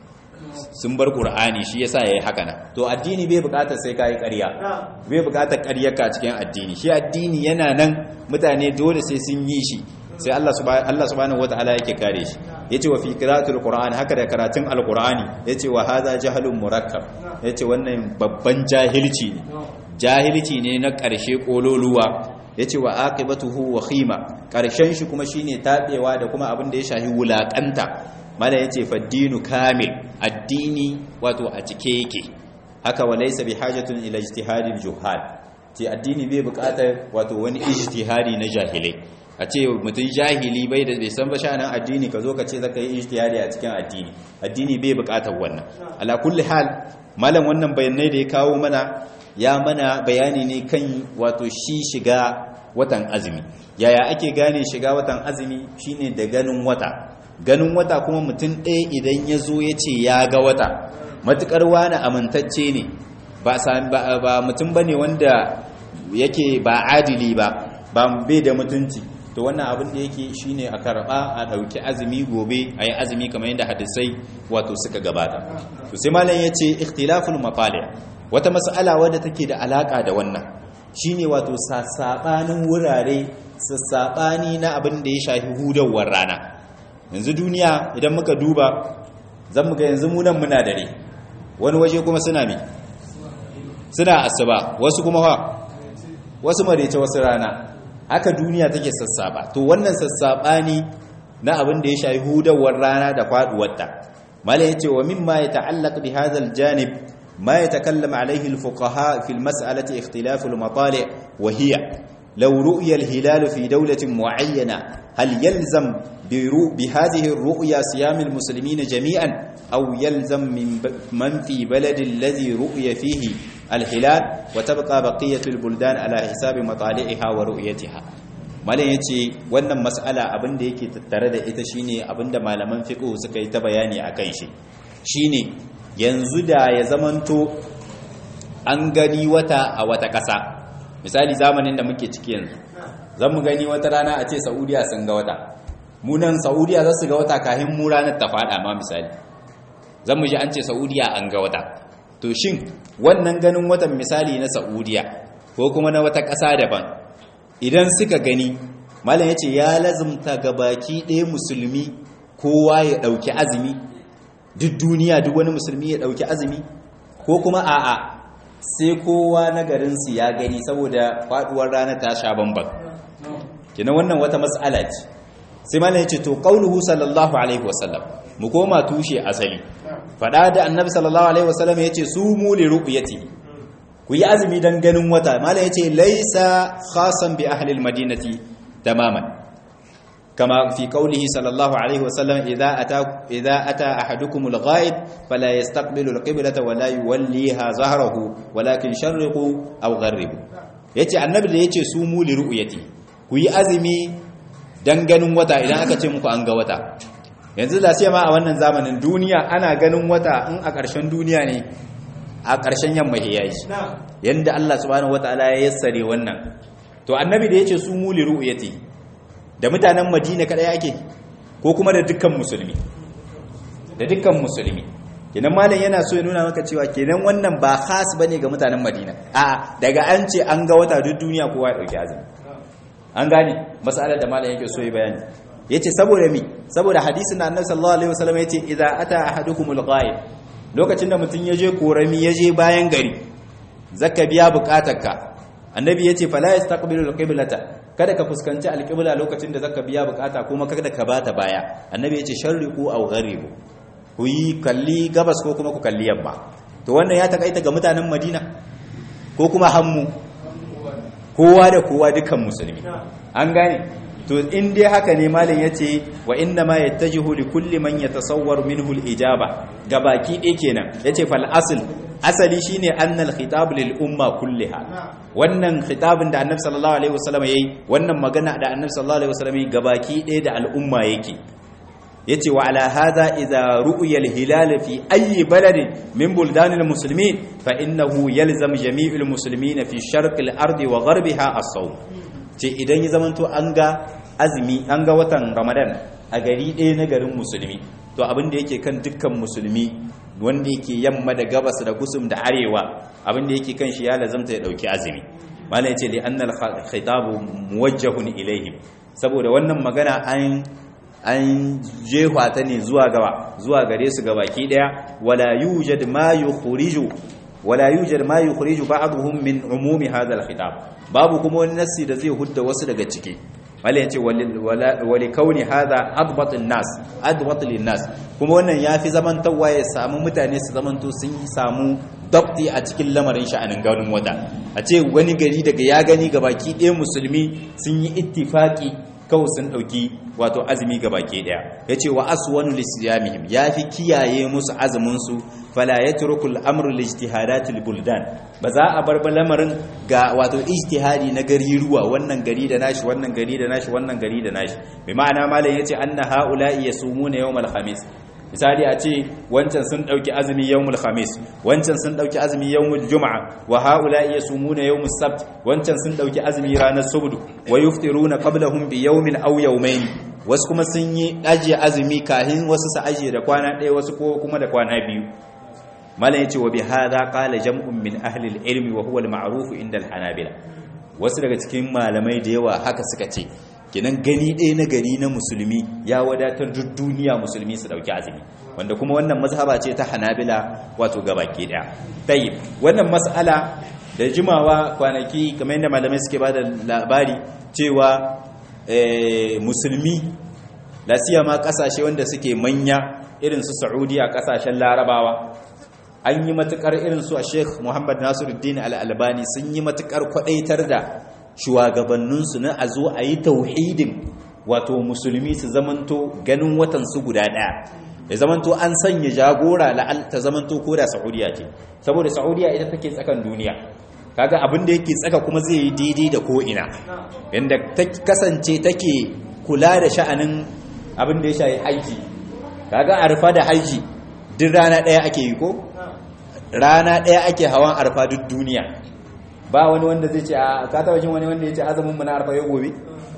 sun bar qur'ani shi yasa yayi haka nan to addini bai bukatar sai kai ƙarya bai bukatar ƙaryarka a cikin addini shi addini yana nan mutane dole sai sun yi shi sai Allah subhanahu Allah subhanahu wataala yake kare shi yace wa fi qira'atul qur'an haka da karatun alqur'ani yace wa hadha jahlun murakkab yace wannan babban jahilci ne jahilci ne na ƙarshe kololuwa yace wa aqibatuhu wa khima ƙarshen shi kuma shine tabewa da kuma abin da ya shahi wulakanta mala yace faddinu kamil addini wato a cike yake haka walaysa bihajatun ila ijtihadil juhal ce addini bai buƙatar wato wani ijtihadi na jahilai a ce mutum jahili bai da bai san ba sha'anin addini ka zo ka ce zaka yi ijtihadi a cikin addini addini bai buƙatar wannan ala kulli hal malam wannan bayanai da ya kawo mana ya mana bayani ne kan wato shi shiga watan azumi yaya ake gane shiga watan azumi shine da ganin wata ganin wata kuma mutum ɗaya idan ya zo ya ce ya ga wata matuƙar wani amintacce ne ba mutum ba ne wanda yake ba adili ba ba bai da mutunci to wannan abin da yake shine a karɓa a ɗauki azumi gobe a yi azumi kamar yadda hadisai wato suka gabata to sai malam ya ce ikhtilaful mafali wata mas'ala wadda take da alaka da wannan shine wato sasabanin wurare sassabani na abin da ya shafi hudawar rana yanzu duniya idan muka duba zan muga yanzu munan muna dare wani waje kuma suna mi suna asuba wasu kuma ha wasu marece wasu rana haka duniya take sassaba to wannan sassabani na abin da ya shafi hudawar rana da faduwarta mala yace wa mimma yata'allaq bi hadha al-janib ma yatakallam alayhi al-fuqaha fi al-mas'alati ikhtilaf al-matali' wa hiya law ru'ya al-hilal fi dawlatin mu'ayyana hal yalzam بهذه الرؤيا صيام المسلمين جميعا أو يلزم من من في بلد الذي رؤي فيه الهلال وتبقى بقية البلدان على حساب مطالعها ورؤيتها malam yace wannan mas'ala abin da yake tattare da ita shine abinda malaman fiqh suka yi ta bayani akan shi shine yanzu da ya zamanto an gani wata a wata ƙasa misali zamanin da muke ciki yanzu zan mu gani wata rana a ce Saudiya sun ga wata munan saudiya za su ga wata kahin mu ranar ta fada ma misali zan mu ji an ce saudiya an ga wata to shin wannan ganin watan misali na saudiya ko kuma na wata ƙasa daban idan suka gani malam ya ce ya lazumta ga baki ɗaya musulmi kowa ya ɗauki azumi duk duniya duk wani musulmi ya ɗauki azumi ko kuma a'a sai kowa na garinsu ya gani saboda faɗuwar ranar ta sha bambam kina wannan wata matsala ce sai malam yace to qauluhu sallallahu alaihi wasallam mu koma tushe asali fada da annabi sallallahu alaihi wasallam yace sumu li ru'yati ku yi azumi dan ganin wata malam yace laisa khasan bi ahli almadinati tamaman kama fi qaulihi sallallahu alaihi wasallam idza ata idza ata ahadukum alghaib fala yastaqbilu alqiblata wala yuwalliha zahrahu walakin sharriqu aw gharribu yace annabi da yace sumu li ru'yati ku yi azumi dan ganin wata idan aka ce muku an ga wata yanzu da sai ma a wannan zamanin duniya ana ganin wata in a ƙarshen duniya ne a ƙarshen yamma ya yi yanda Allah subhanahu wataala ya yassare wannan to annabi da yace su muli ru'yati da mutanen Madina kada yake ko kuma da dukkan musulmi da dukkan musulmi kenan malam yana so ya nuna maka cewa kenan wannan ba khas bane ga mutanen Madina a daga an ce an ga wata duk duniya kowa ya dauki azumi an gane matsalar da malam yake so yi bayani yace saboda mi saboda hadisin da annabi sallallahu alaihi wasallam yace idza ata ahadukumul ghaib lokacin da mutun yaje korami yaje bayan gari zaka biya bukatarka annabi yace fala yastaqbilu alqiblata kada ka fuskanci alqibla lokacin da zaka biya bukata kuma kada ka bata baya annabi yace sharriqu aw gharibu ku yi kalli gabas ko kuma ku kalli yamma to wannan ya takaita ga mutanen madina ko kuma hammu kowa da kowa dukan musulmi an gane to in dai haka ne malam yace wa inna ma yattajihu li kulli man yatasawwaru minhu al-ijaba gabaki ɗaya kenan yace fal asl asali shine annal khitab lil umma kulliha wannan khitabin da annabi sallallahu alaihi wasallam yayi wannan magana da annabi sallallahu alaihi wasallam yayi gabaki ɗaya da al'umma yake yace wa ala hadha idza ru'ya al-hilal fi ayi baladin min buldan al-muslimin fa innahu yalzam jami' al-muslimin fi sharq al-ardi wa gharbiha as-sawm ce idan ya zamanto an ga azumi an ga watan ramadan a gari ɗaya na garin musulmi to abin da yake kan dukkan musulmi wanda yake yamma da gabas da gusum da arewa abin da yake kan shi ya lazamta ya dauki azumi malai yace li anna al-khitabu muwajjahun ilaihim saboda wannan magana an an jefa ta ne zuwa gaba zuwa gare su gabaki daya wala yujad ma yukhriju wala yujad ma yukhriju ba'dhum min umumi hadha al-khitab babu kuma wani nassi da zai hudda wasu daga ciki malai yace wali kauni hadha adbat an-nas adbat lin-nas kuma wannan yafi zaman tawa ya samu mutane su zamanto sun samu dabti a cikin lamarin sha'anin ganin wata a ce wani gari daga ya gani gabaki ɗaya musulmi sun yi ittifaki kawai sun ɗauki wato azumi ga baki ɗaya ya ce wa aswanu lisiyamihim ya fi kiyaye musu azuminsu fala ya turku al'amur lijtihadatul buldan ba za a bar lamarin ga wato ijtihadi na gari ruwa wannan gari da nashi wannan gari da nashi wannan gari da nashi bi ma'ana malam yace anna haula'i yasumuna yawmal khamis misali a ce wancan sun dauki azumi yawmul khamis wancan sun dauki azumi yawmul juma'a wa haula yasumuna yawmus sabt wancan sun dauki azumi ranar subdu wa yuftiruna qablahum bi yawmin aw yawmayn wasu kuma sun yi ajiye azumi kahin wasu su ajiye da kwana ɗaya wasu ko kuma da kwana biyu malam yace wa bi hadha qala jam'un min ahli al-ilm wa huwa al-ma'ruf inda al-hanabila wasu daga cikin malamai da yawa haka suka ce kenan gani ɗaya na gari na musulmi ya wadatar duk duniya musulmi su ɗauki azumi wanda kuma wannan mazhaba ce ta hanabila wato gabaki ɗaya tayyib wannan mas'ala da jimawa kwanaki kamar yadda malamai suke ba da labari cewa musulmi lasiya ma ƙasashe wanda suke manya irin su saudiya ƙasashen larabawa an yi matukar irin su a sheikh muhammad nasiruddin al'albani sun yi matukar kwadaitar da shugabanninsu na a zo a yi tauhidin wato musulmi su zamanto ganin watan su guda daya ya zamanto an sanya jagora la'al ta zamanto ko da saudiya ce saboda saudiya ita take tsakan duniya kaga abin da yake tsaka kuma zai yi daidai da ko ina yanda ta kasance take kula da sha'anin abin da ya shayi haji kaga arfa da haji duk rana daya ake yi ko rana daya ake hawan arfa duk duniya ba wani wanda zai ce a ka taba jin wani wanda ya ce azumin mu na arfa ya gobe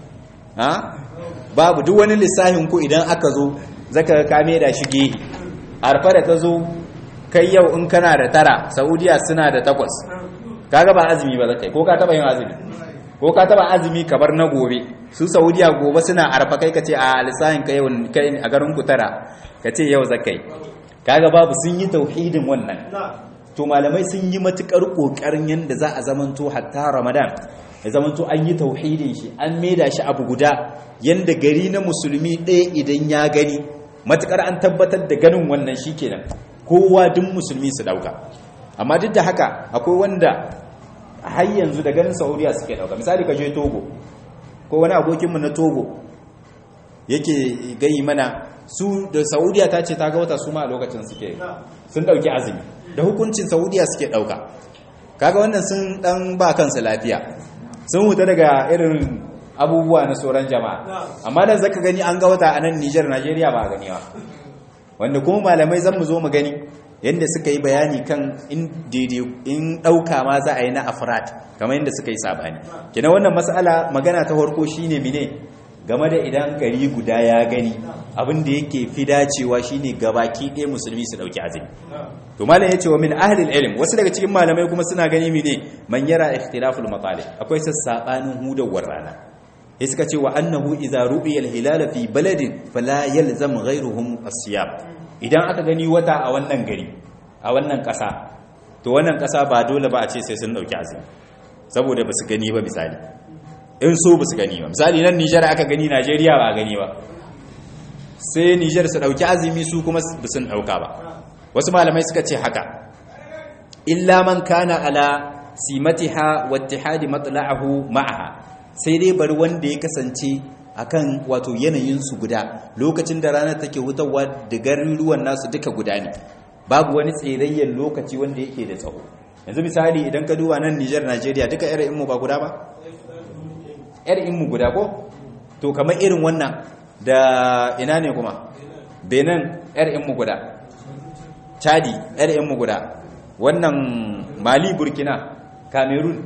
ha babu duk wani lissafin ku idan aka zo zaka kame da shige arfa da ta zo kai yau in kana da tara saudiya suna da takwas kaga ba azumi ba zakai ko ka taba yin azumi ko ka taba azumi ka bar na gobe su saudiya gobe suna arfa kai kace a lissafin kai yau kai a garin ku tara kace yau zakai kaga babu sun yi tauhidin wannan to malamai sun yi matukar kokarin yanda za a zamanto hatta ramadan ya zamanto an yi tauhidin shi an maida shi abu guda yanda gari na musulmi ɗaya idan ya gani matukar an tabbatar da ganin wannan shikenan kowa duk musulmi su dauka amma duk da haka akwai wanda har yanzu da ganin saudiya suke dauka misali ka je togo ko wani abokinmu na togo yake gayi mana su da saudiya ta ce ta ga wata su ma a lokacin suke sun dauki azumi da hukuncin saudiya suke dauka kaga wannan sun dan ba kansu lafiya sun huta daga irin abubuwa na sauran jama'a amma da zaka gani an ga wata a nan Niger Nigeria ba gani ba wanda kuma malamai zan mu zo mu gani yadda suka yi bayani kan in daidai in ɗauka ma za a yi na afrat kamar yadda suka yi sabani kina wannan matsala magana ta farko shine mine game da idan gari guda ya gani abin da yake fi dacewa shine gabaki ɗaya musulmi su ɗauki azumi to malam ya ce wa min ahlil ilm wasu daga cikin malamai kuma suna gani mine man yara ikhtilaful matalib akwai sassabanin hudawar rana sai suka ce wa annahu idza ru'iya al-hilal fi baladin fala yalzam ghayruhum as-siyam idan aka gani wata a wannan gari a wannan ƙasa to wannan ƙasa ba dole ba a ce sai sun dauki azumi saboda ba su gani ba misali in so ba su gani ba misali nan Nijar aka gani Najeriya ba a gani ba sai Nijar su dauki azumi su kuma ba sun dauka ba wasu malamai suka ce haka illa man kana ala simatiha wa ittihadi matla'ahu ma'aha sai dai bari wanda ya kasance akan wato yanayin su guda lokacin da ranar take hutawa da garuruwan nasu duka guda ne babu wani tsirayyen lokaci wanda yake da tsawo yanzu misali idan ka duba nan Niger Nigeria duka irin mu ba guda ba irin mu guda ko to kamar irin wannan da ina ne kuma Benin irin mu guda Chadi irin mu guda wannan Mali Burkina Cameroon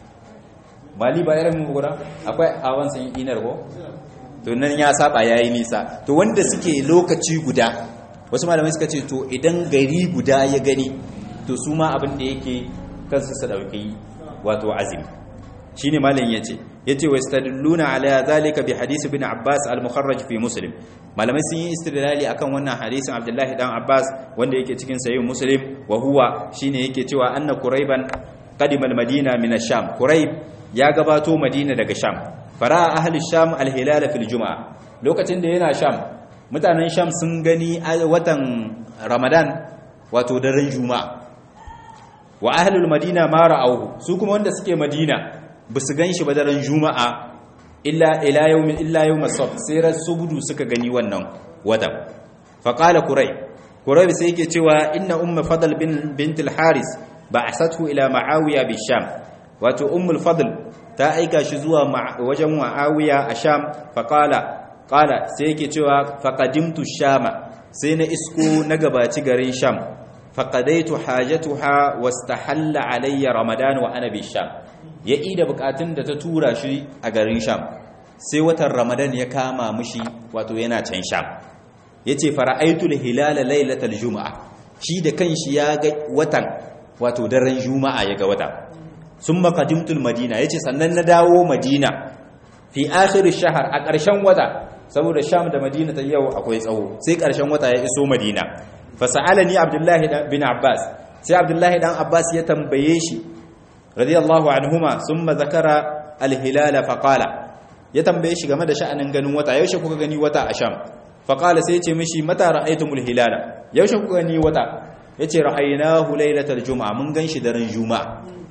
mali ba irin mu guda akwai awan sun inar ko to nan ya saba yayi nisa to wanda suke lokaci guda wasu malamai suka ce to idan gari guda ya gani to su ma abin da yake kansu su dauki wato azumi shine malam yace yace wa istadalluna ala zalika bi hadisi bin abbas al mukharraj fi muslim malamai sun yi istidlali akan wannan hadisin abdullahi dan abbas wanda yake cikin sahih muslim wa huwa shine yake cewa anna quraiban qadima al madina min ash-sham quraib ya gabato madina daga sham fara ahli sham alhilala fil juma'a lokacin da yana sham mutanen sham sun gani watan ramadan wato daren juma'a wa ahlul madina ma ra'awhu su kuma wanda suke madina basu ganshi ba daren juma'a illa ila yawmin illa yawm as-sabt sai rasubudu suka gani wannan watan fa qala qurayb qurayb sai yake cewa inna ummu fadl bin bint al-haris ba'asathu ila ma'awiya bi sham wato ummul fadl ta aika shi zuwa wajen muawiya a sham faqala qala sai yake cewa faqadimtu shama sai na isko na gabaci garin sham faqadaitu hajatuha wastahalla alayya ramadan wa ana bi sham ya ida bukatun da ta tura shi a garin sham sai watan ramadan ya kama mushi wato yana can sham yace fara'aitul hilala lailatal juma'a shi da kanshi ya ga watan wato daren juma'a ya ga wata sun makadimtul madina ya ce sannan na dawo madina fi akhir shahar a ƙarshen wata saboda sham da madina ta yau akwai tsawo sai ƙarshen wata ya iso madina fasa'alani abdullahi bin abbas sai abdullahi dan abbas ya tambaye shi radiyallahu anhuma summa zakara alhilala faqala ya tambaye shi game da sha'anin ganin wata yaushe kuka gani wata a sham faqala sai ya ce mishi mata ra'aytumul hilala yaushe kuka gani wata yace ra'aynahu lailatal juma'a mun ganshi daren juma'a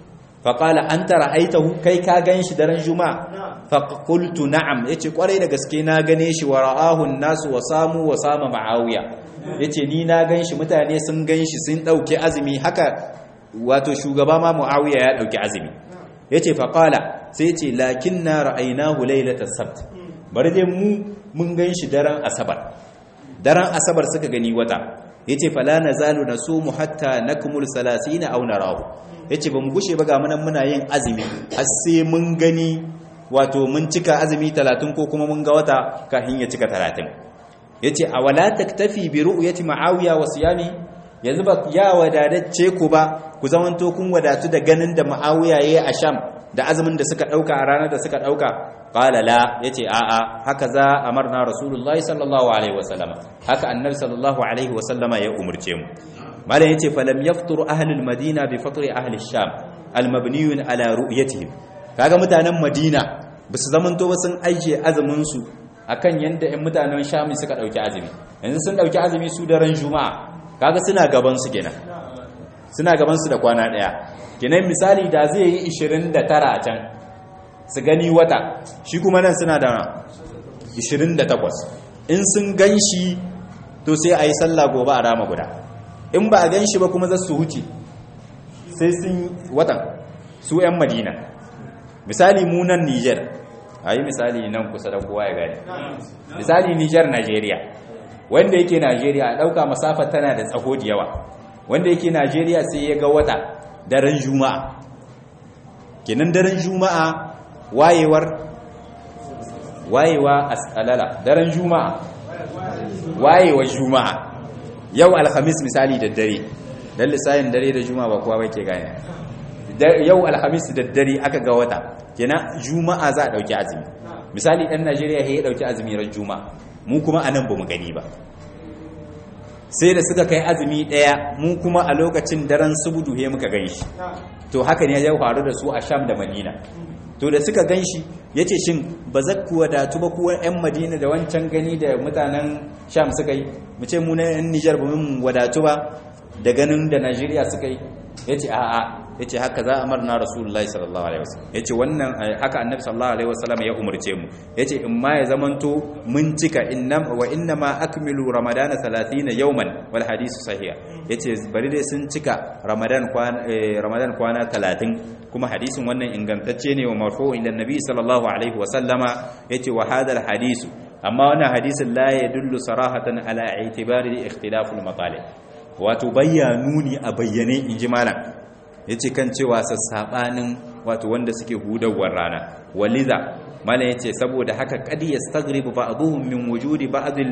faqala anta ra'aytahu kai ka ganshi daren juma'a faqultu na'am yace kwarai da gaske na gane shi wa ra'ahu an-nasu wa samu wa sama ma'awiya yace ni na ganshi mutane sun ganshi sun dauke azumi haka wato shugaba ma muawiya ya dauki azumi yace faqala sai yace lakinna ra'aynahu laylatas sabt bari dai mu mun ganshi daren asabar daren asabar suka gani wata yace fala nazalu nasumu hatta nakmul 30 aw narahu yace bamu gushe ba ga munan muna yin azumi har sai mun gani wato mun cika azumi 30 ko kuma mun ga wata kafin ya cika 30 yace awala taktafi bi ru'yati ma'awiya wa siyami yanzu ba ya wadadace ku ba ku zamanto kun wadatu da ganin da ma'awiya yayi a sham da azumin da suka dauka a ranar da suka dauka qala la yace a a haka za amarna rasulullahi sallallahu alaihi wasallam haka annabi sallallahu alaihi wasallama ya umurce mu malam yace falam yaftur ahlul madina bi fatri ahli sham almabniyun ala ru'yatihim kaga mutanen madina basu zamanto ba sun aije azumin su akan yanda ɗan mutanen sham suka dauki azumi yanzu sun dauki azumi su daren juma'a kaga suna gaban su kenan suna gaban su da kwana daya kenan misali da zai yi 29 a can su gani wata shi kuma nan suna da 28 in sun gan shi to sai a yi sallah gobe a rama guda in ba a gan shi ba kuma za su huce sai sun watan su 'yan madina misali munan niger a yi misali nan kusa da kowa ya gani misali niger nigeria wanda yake nigeria a ɗauka masafa tana da tsaho da yawa wanda yake nigeria sai ya ga wata daren juma'a kenan daren juma'a wayewar wayewa asalala daren juma'a wayewar juma'a yau alhamis misali da dare dan lissayin dare da juma'a ba kowa ke gane yau alhamis da dare aka ga wata kenan juma'a za a dauki azumi misali dan Najeriya ya dauki azumi ran juma'a mu kuma anan bamu gani ba sai da suka kai azumi daya mu kuma a lokacin daren subudu he muka ganshi to haka ne ya faru da su a Sham da Madina to da suka ganshi yace shin ba za ku wadatu ba kuwa yan Madina da wancan gani da mutanen Sham suka yi mu ce mu na yan Niger ba mun wadatu ba da ganin da Najeriya suka yi yace a'a yace haka za a marna Rasulullahi sallallahu alaihi wasallam yace wannan haka Annabi sallallahu alaihi wasallam ya umurce mu yace in ma ya zamanto mun cika innam wa inna ma akmilu ramadana 30 yawman wal hadisu sahih yace bari dai sun cika ramadan kwana ramadan kwana 30 kuma hadisin wannan ingantacce ne wa marfu ila Nabi sallallahu alaihi wasallama yace wa hadal hadisu amma wannan hadisin la yadullu sarahatan ala i'tibari ikhtilaful matalib wato bayyanuni a bayyane inji malam ya ce kan cewa sassaɓanin wato wanda suke hudawar rana waliza malam ya ce saboda haka kadi ya stagribu ba a zuhun min wujudi ba azil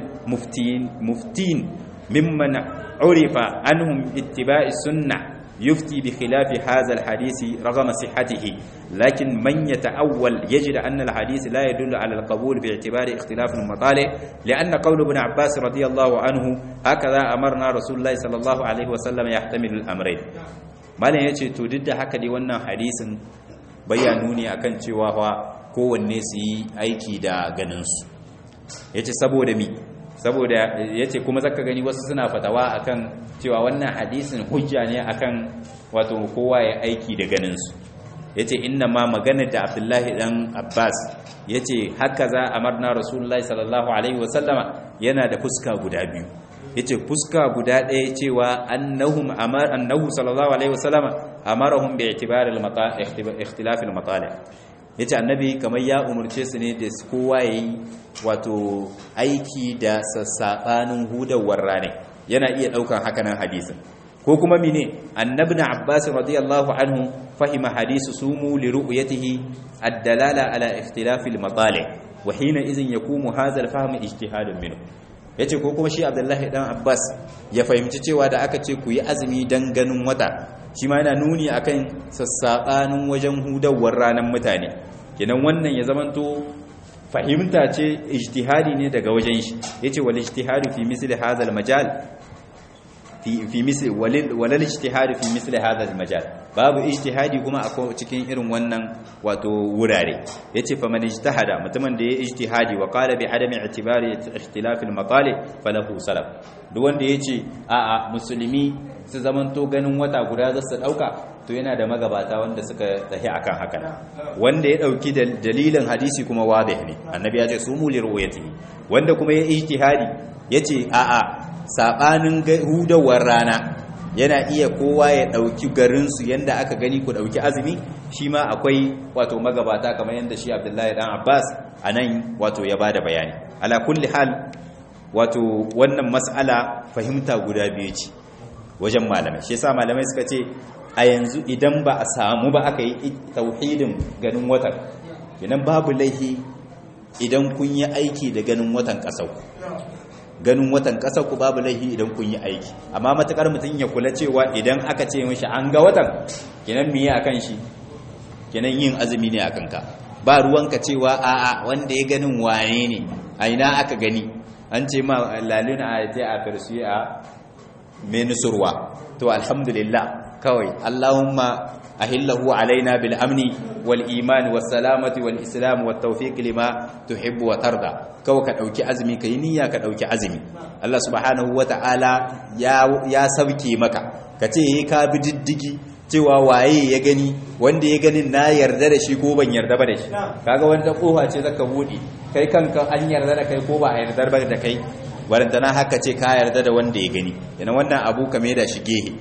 muftin mimman urifa anhum ittiba'i sunna يفتي بخلاف هذا الحديث رغم صحته لكن من يتأول يجد أن الحديث لا يدل على القبول باعتبار اختلاف المطالع لأن قول ابن عباس رضي الله عنه هكذا أمرنا رسول الله صلى الله عليه وسلم يحتمل الأمرين malam ya ce to duk da haka dai wannan hadisin bayanu ne akan cewa fa kowanne su yi aiki da ganinsu ya ce saboda mi saboda ya ce kuma zaka gani wasu suna fatawa akan cewa wannan hadisin hujja ne akan wato kowa ya aiki da ganinsu ya ce inna ma maganar da abdullahi dan abbas ya ce haka za a marna rasulullahi sallallahu alaihi wasallama yana da fuska guda biyu yace fuska guda ɗaya cewa annahum amar annahu sallallahu alaihi wasallama amarahum bi i'tibar al ikhtilaf al matali yace annabi kamar ya umurce su ne da kowa yayi wato aiki da sassabanin hudawar rane yana iya daukan hakanan hadisin ko kuma mine annabi na abbas radiyallahu anhu fahima hadisu sumu li ru'yatihi ad-dalala ala ikhtilaf al matali wa hina idhin yakumu hadha al-fahm ijtihadun minhu ya ce ko kuma shi abdullahi dan abbas ya fahimci cewa da aka ce ku yi azumi don ganin wata shi ma yana nuni akan sassaɓanin wajen hudawar ranar mutane kenan wannan ya zamanto fahimta ce ijtihadi ne daga wajen shi ya ce wal ijtihadu fi misli hadha majal fi misli walal ijtihadu fi misli hadha majal babu ijtihadi kuma a cikin irin wannan wato wurare yace fa man ijtahada mutumin da ya ijtihadi wa qala bi adami i'tibari ikhtilaf al-matali falahu salaf duk wanda yace a a musulmi su zamanto ganin wata guda za su dauka to yana da magabata wanda suka tsahi akan haka wanda ya dauki dalilin hadisi kuma wadih ne annabi ya ce sumu li ru'yatihi wanda kuma ya ijtihadi yace a a sabanin hudawar rana yana iya kowa ya ɗauki garinsu yadda aka gani ku ɗauki azumi shi ma akwai wato magabata kamar yadda shi abdullahi dan abbas a nan wato ya ba da bayani ala kulli hal wato wannan mas'ala fahimta guda biyu ce wajen malamai shi yasa malamai suka ce a yanzu idan ba a samu ba aka yi tauhidin ganin watan idan babu laihi idan kun yi aiki da ganin watan ƙasar ganin watan ƙasar ku babu laifi idan kun yi aiki amma matakar mutum ya kula cewa idan aka ce mishi an ga watan kenan miye akan shi kenan yin azumi ne akan ka ba ruwanka cewa a'a wanda ya ganin wane ne a ina aka gani an ce ma laluna a je a farsi a menusurwa to alhamdulillah kawai allahumma ahillahu alaina bil amni wal iman was salamati wal islam wat tawfiq lima tuhibbu wa tarda kawai ka dauki azumi kai niyya ka dauki azumi Allah subhanahu wataala ya ya sauke maka kace he ka bi diddigi cewa waye ya gani wanda ya ganin na yarda da shi ko ban yarda ba da shi kaga wanda kofa ce zaka bude kai kanka an yarda da kai ko ba a yarda ba da kai warantana haka ce ka yarda da wanda ya gani yana wannan abu kame da shi gehe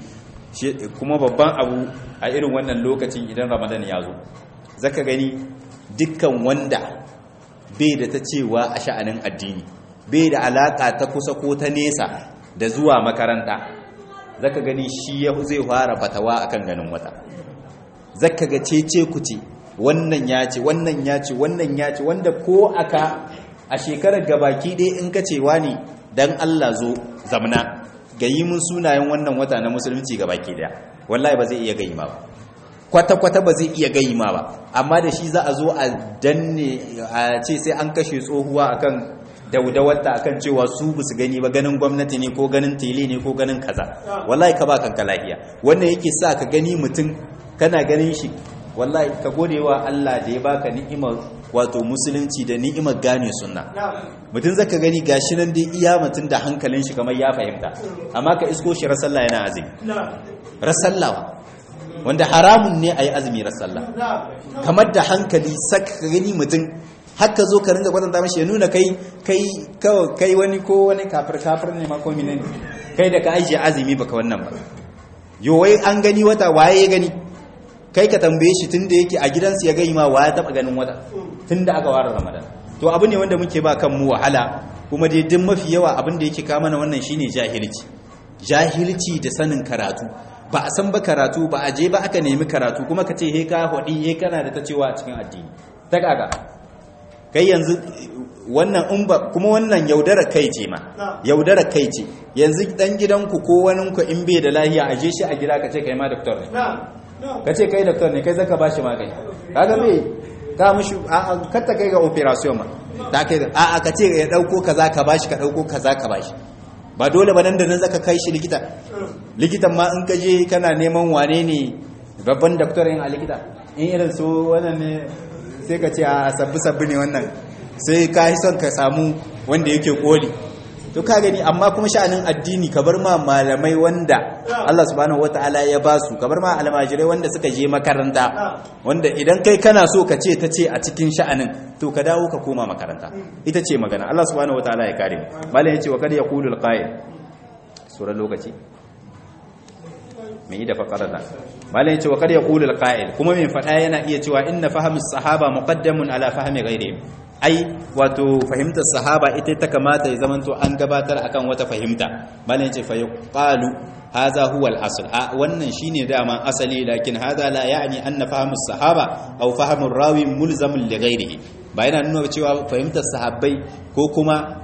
kuma babban abu a irin wannan lokacin idan ramadan ya zo zaka gani dukkan wanda bai da ta cewa a sha'anin addini bai da alaka ta kusa ko ta nesa da zuwa makaranta zaka gani shi zai fara fatawa akan ganin wata zaka ga cece kuce wannan ya ce wannan ya ce wannan ya ce wanda ko aka a shekarar gabaki ɗaya in ka cewa ne dan Allah zo zamna gayi mun sunayen wannan wata na musulunci gabaki ɗaya wallahi ba zai iya gayi ma ba kwata-kwata ba zai iya gayi ma ba amma da shi za a zo a danne a ce sai an kashe tsohuwa akan daudawarta akan cewa su ba su gani ba ganin gwamnati ne ko ganin tele ne ko ganin kaza wallahi ka ba kanka lafiya wannan yake sa ka gani mutum kana ganin shi wallahi ka gode wa Allah da ya baka ni'imar wato musulunci da ni'imar gane sunna mutum zaka gani gashi nan dai iya mutum da hankalin shi kamar ya fahimta amma ka isko shi rasalla yana azumi rasallawa wanda haramun ne a yi azumi rasalla kamar da hankali saka gani mutum haka zo ka ringa kwatanta mashi ya nuna kai kai kai wani ko wani kafir kafir ne ma ko menene kai da ka ajiye azumi baka wannan ba yo wai an gani wata waye ya gani kai ka tambaye shi tunda yake a gidansu ya gai ma waye taba ganin wata tunda aka ware ramadan to abu ne wanda muke ba kan mu wahala kuma dai duk mafi yawa abin da yake kama na wannan shine jahilci jahilci da sanin karatu ba a san ba karatu ba a je ba aka nemi karatu kuma ka ce he ka hodi he kana da ta cewa a cikin addini ta kaga kai yanzu wannan in ba kuma wannan yaudara kai ce ma yaudara kai ce yanzu dan gidanku ko wani ku in bai da lahiya aje shi a gida ka ce kai ma doctor ne ka ce kai doctor ne kai zaka bashi magani kaga bai ka mushi a katta kai ga operation ma da kai a a ka ce ya dauko kaza ka bashi ka dauko kaza ka bashi ba dole ba nan da nan zaka kai shi likita likitan ma in ka je kana neman wane ne babban doctor yin a likita in irin su wannan ne sai ka ce a sabbi sabbi ne wannan sai ka yi son ka samu wanda yake koli to ka gani amma kuma sha'anin addini ka bar ma malamai wanda Allah subhanahu wataala ya ba su ka bar ma almajirai wanda suka je makaranta wanda idan kai kana so ka ce ta ce a cikin sha'anin to ka dawo ka koma makaranta ita ce magana Allah subhanahu wataala ya kare mu malam yace wa kad yaqulu alqa'il sura lokaci mai da faqara da malam yace wa kad yaqulu alqa'il kuma mai fada yana iya cewa inna fahamus sahaba muqaddamun ala fahmi ghairihim ai wato fahimtar sahaba ita ta kamata ya zamanto an gabatar akan wata fahimta malam yace fa yuqalu hadha huwa al-asl a wannan shine dama asali lakin hadha la ya'ni anna fahamu sahaba aw fahamu rawi mulzamun li ghairihi ba yana nuna cewa fahimtar sahabbai ko kuma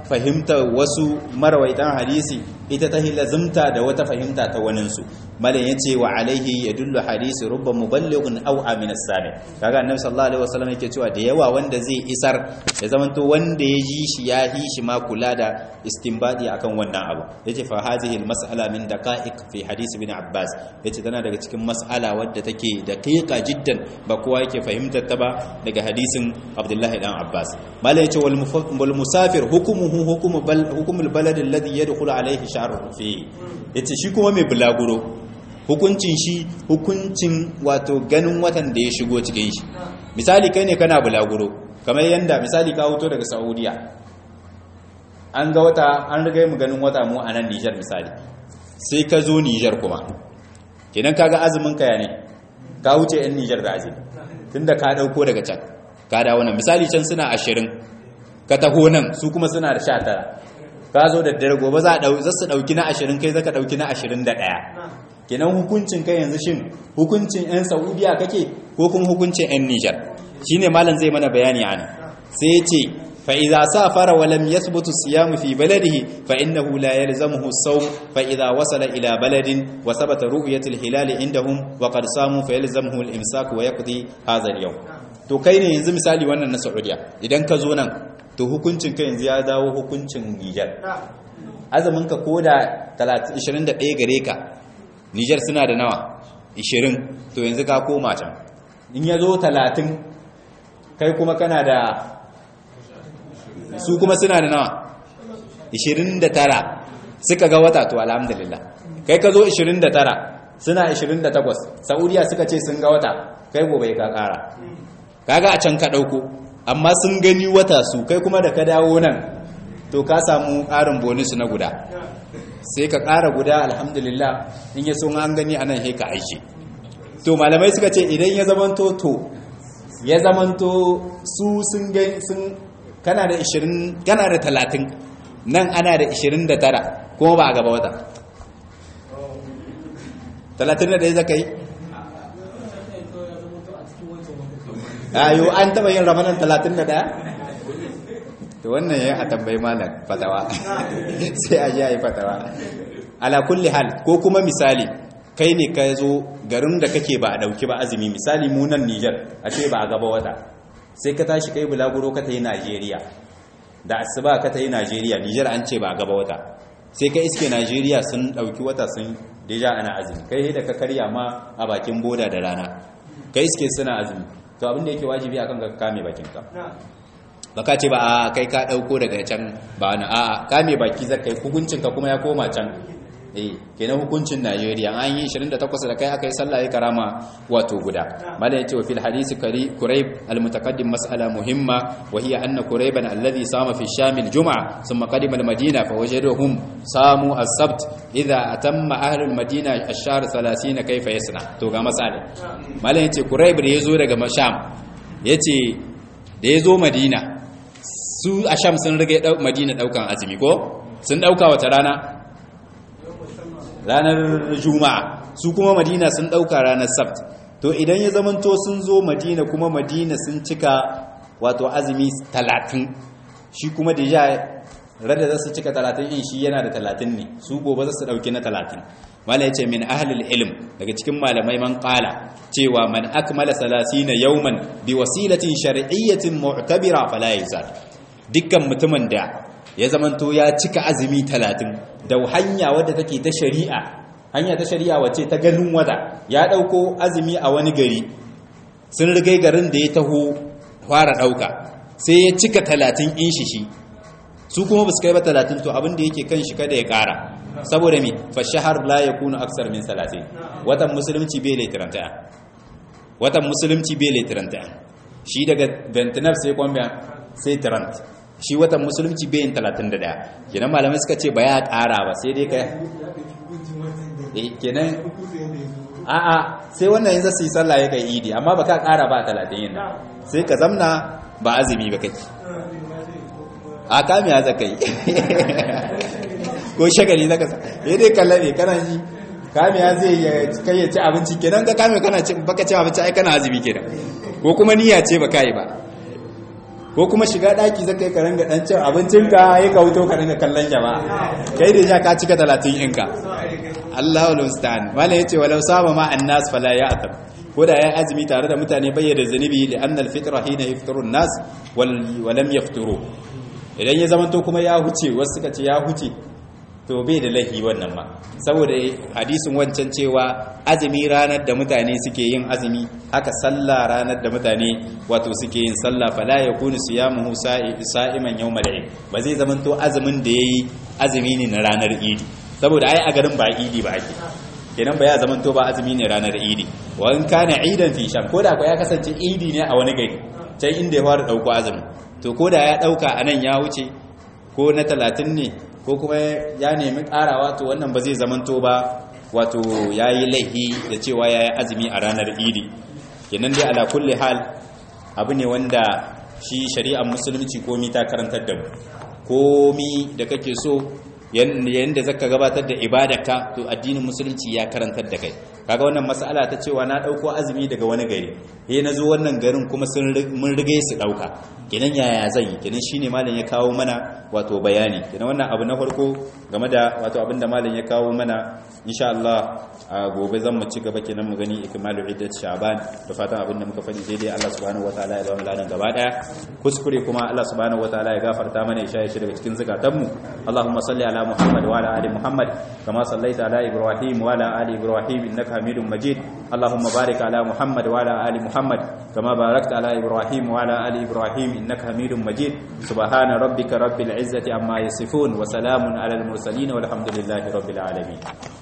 fahimtar wasu marawaitan hadisi ita ta lazimta da wata fahimta ta waninsu malam yace wa alaihi yadullu hadisi rubba muballighun aw amin as-sami kaga annabi sallallahu alaihi wasallam yake cewa da yawa wanda zai isar ya zamanto wanda ya ji shi ya yi shi ma kula da istinbadi akan wannan abu yace fa hadhihi al-mas'ala min daqa'iq fi hadisi ibn abbas yace tana daga cikin mas'ala wadda take daqiqa jiddan ba kowa yake fahimtar ta ba daga hadisin abdullahi dan abbas malam yace wal musafir hukumuhu hukumu bal hukumul balad alladhi yadkhulu alayhi sha'ruhu fi yace shi kuma mai bulaguro hukuncin shi hukuncin wato ganin watan da ya shigo cikin shi misali kai ne kana bulaguro kamar yanda misali ka hoto daga saudiya an ga wata an riga mu ganin wata mu a nan Nijar misali sai ka zo Nijar kuma kenan kaga azumin ka ya ne ka wuce yan Nijar da azumi tunda ka dauko daga can ka dawo nan misali can suna 20 ka taho nan su kuma suna da 19 ka zo da dare gobe za su dauki na 20 kai zaka dauki na 21 kenan hukuncin kai yanzu shin hukuncin 'yan saudiya kake ko kuma hukuncin 'yan nijar shine malam zai mana bayani ana sai ya ce fa'iza sa fara walam ya subutu siyamu fi baladihi fa'innahu la yalzamuhu sau fa'iza wasala ila baladin wa sabata ru'yatul hilali indahum wa qad samu fa yalzamuhu al-imsak wa yaqdi hadha al-yawm to kai ne yanzu misali wannan na saudiya idan ka zo nan to hukuncin kai yanzu ya dawo hukuncin nijar azumin ka koda 21 gare ka Nijar suna da nawa 20 to yanzu ka koma can in ya zo 30 kai kuma kana da su kuma suna da nawa 29 suka ga wata to alhamdulillah kai ka zo 29 suna 28 saudiya suka ce sun ga wata kai gobe ka kara kaga a can ka dauko amma sun gani wata su kai kuma da ka dawo nan to ka samu ƙarin bonus na guda sai ka ƙara guda alhamdulillah in ya sun an gani anan haika aiki to malamai suka ce idan ya zamanto to ya zamanto su sun gani sun kana da 20 kana da 30 nan ana da 29 kuma ba a gaba wata 31 zaka yi ayo an taba yin ramadan 31 to wannan yayin a tambayi malam fatawa sai a ji a yi fatawa ala kulli hal ko kuma misali kai ne ka zo garin da kake ba a dauki ba azumi misali mu nan Niger a ce ba a gaba wata sai ka tashi kai bulaguro ka tayi Najeriya da asuba ka tayi Najeriya Niger an ce ba a gaba wata sai ka iske Najeriya sun dauki wata sun deja ana azumi kai da ka karya ma a bakin boda da rana kai iske suna azumi to abin da yake wajibi akan ka kame bakinka baka ce ba a kai ka dauko daga can ba na a kame baki zakai hukuncin ka kuma ya koma can eh kenan hukuncin Najeriya an yi 28 da kai aka yi sallah ya karama wato guda malam yace wa fil hadisi kari kurayb al mutaqaddim mas'ala muhimma wa hiya anna kurayban alladhi sama fi sham al jum'a thumma qadima al madina fa wajaduhum samu as sabt idha atamma ahli al madina ash-shahr 30 kayfa yasna to ga masala malam yace kurayb da yazo daga sham yace da yazo madina su a sham sun rage madina daukan azumi ko sun dauka wata rana ranar juma'a su kuma madina sun dauka ranar sabt to idan ya zamanto sun zo madina kuma madina sun cika wato azumi talatin shi kuma da ya rada za su cika talatin in shi yana da talatin ne su gobe za su dauki na talatin mala ya ce min ahalil ilm daga cikin malamai man kala cewa man akmala salasina yauman bi wasilatin shar'iyyatin mu'tabira fala yazal dukkan mutumin da ya zamanto ya cika azumi talatin da hanya wadda take ta shari'a hanya ta shari'a wacce ta ganin wada ya dauko azumi a wani gari sun rigai garin da ya taho fara dauka sai ya cika talatin in shi shi su kuma ba su kai ba talatin to abin da yake kan shi kada ya kara saboda mi fa shahar la yakunu aksar min salatin watan musulunci bai laitiranta watan musulunci bai laitiranta shi daga 29 sai kwamba sai 30 shi watan musulunci bai yin 31 kenan malamai suka ce ba ya kara ba sai dai ka eh kenan a'a sai wannan yanzu su yi sallah ya kai idi amma ba ka kara ba 30 yin sai ka zamna ba azumi ba kake a kamiya zaka yi ko shagali zaka sa eh dai kallabe kana ji kamiya zai kai ya ci abinci kenan ka kame kana ci baka ci abinci ai kana azumi kenan ko kuma niyya ce baka yi ba ko kuma shiga daki zaka yi karanga dan cin abincinka ya ka wuto ka ringa kallon jama'a kai da ja ka cika 30 inka Allahu musta'an wala yace walau sama ma annas fala ya'tab ko da ya azumi tare da mutane bayyana zanubi li anna al-fitra hina yafṭuru an-nas wal lam yafturu idan ya zamanto kuma ya huce wasu suka ce ya huce to bai da lahi wannan ma saboda hadisin wancan cewa azumi ranar da mutane suke yin azumi haka sallah ranar da mutane wato suke yin sallah fala yakunu siyamuhu sa'iman yawmal eid ba zai zamanto azumin da yayi azumi ne na ranar idi saboda ai a garin ba idi ba ake kenan ba ya zamanto ba azumi ne ranar idi wa in kana idan fi sham ko da ko ya kasance idi ne a wani gari can inda ya fara dauko azumi to ko da ya dauka anan ya wuce ko na 30 ne ko kuma ya nemi karawa to wannan ba zai zamanto ba wato yayi laihi da cewa yayi azumi a ranar idi kenan dai ala kulli hal abu ne wanda shi shari'ar musulunci komi ta karantar da mu komi da kake so yanda zaka gabatar da ibadarka to addinin musulunci ya karantar da kai kaga wannan mas'ala ta cewa na dauko azumi daga wani gari eh nazo wannan garin kuma sun mun rige su dauka kenan yaya zai kenan shine malam ya kawo mana wato bayani kenan wannan abu na farko game da wato abinda malam ya kawo mana insha Allah a gobe zan mu ci gaba kenan mu gani ikmalu iddat sha'ban da fatan abinda muka faɗi daidai Allah subhanahu wataala ya ba mu ladan gaba daya kuskure kuma Allah subhanahu wataala ya gafarta mana ya shaye shi daga cikin zakatan mu Allahumma salli ala Muhammad wa ala ali Muhammad kama sallaita ala Ibrahim wa ala ali Ibrahim innaka Hamidum Majid Allahumma barik ala Muhammad wa ala ali Muhammad kama barakta ala Ibrahim wa ala ali Ibrahim innaka Hamidum Majid subhana rabbika rabbil izzati amma yasifun wa salamun ala al mursalin walhamdulillahi rabbil alamin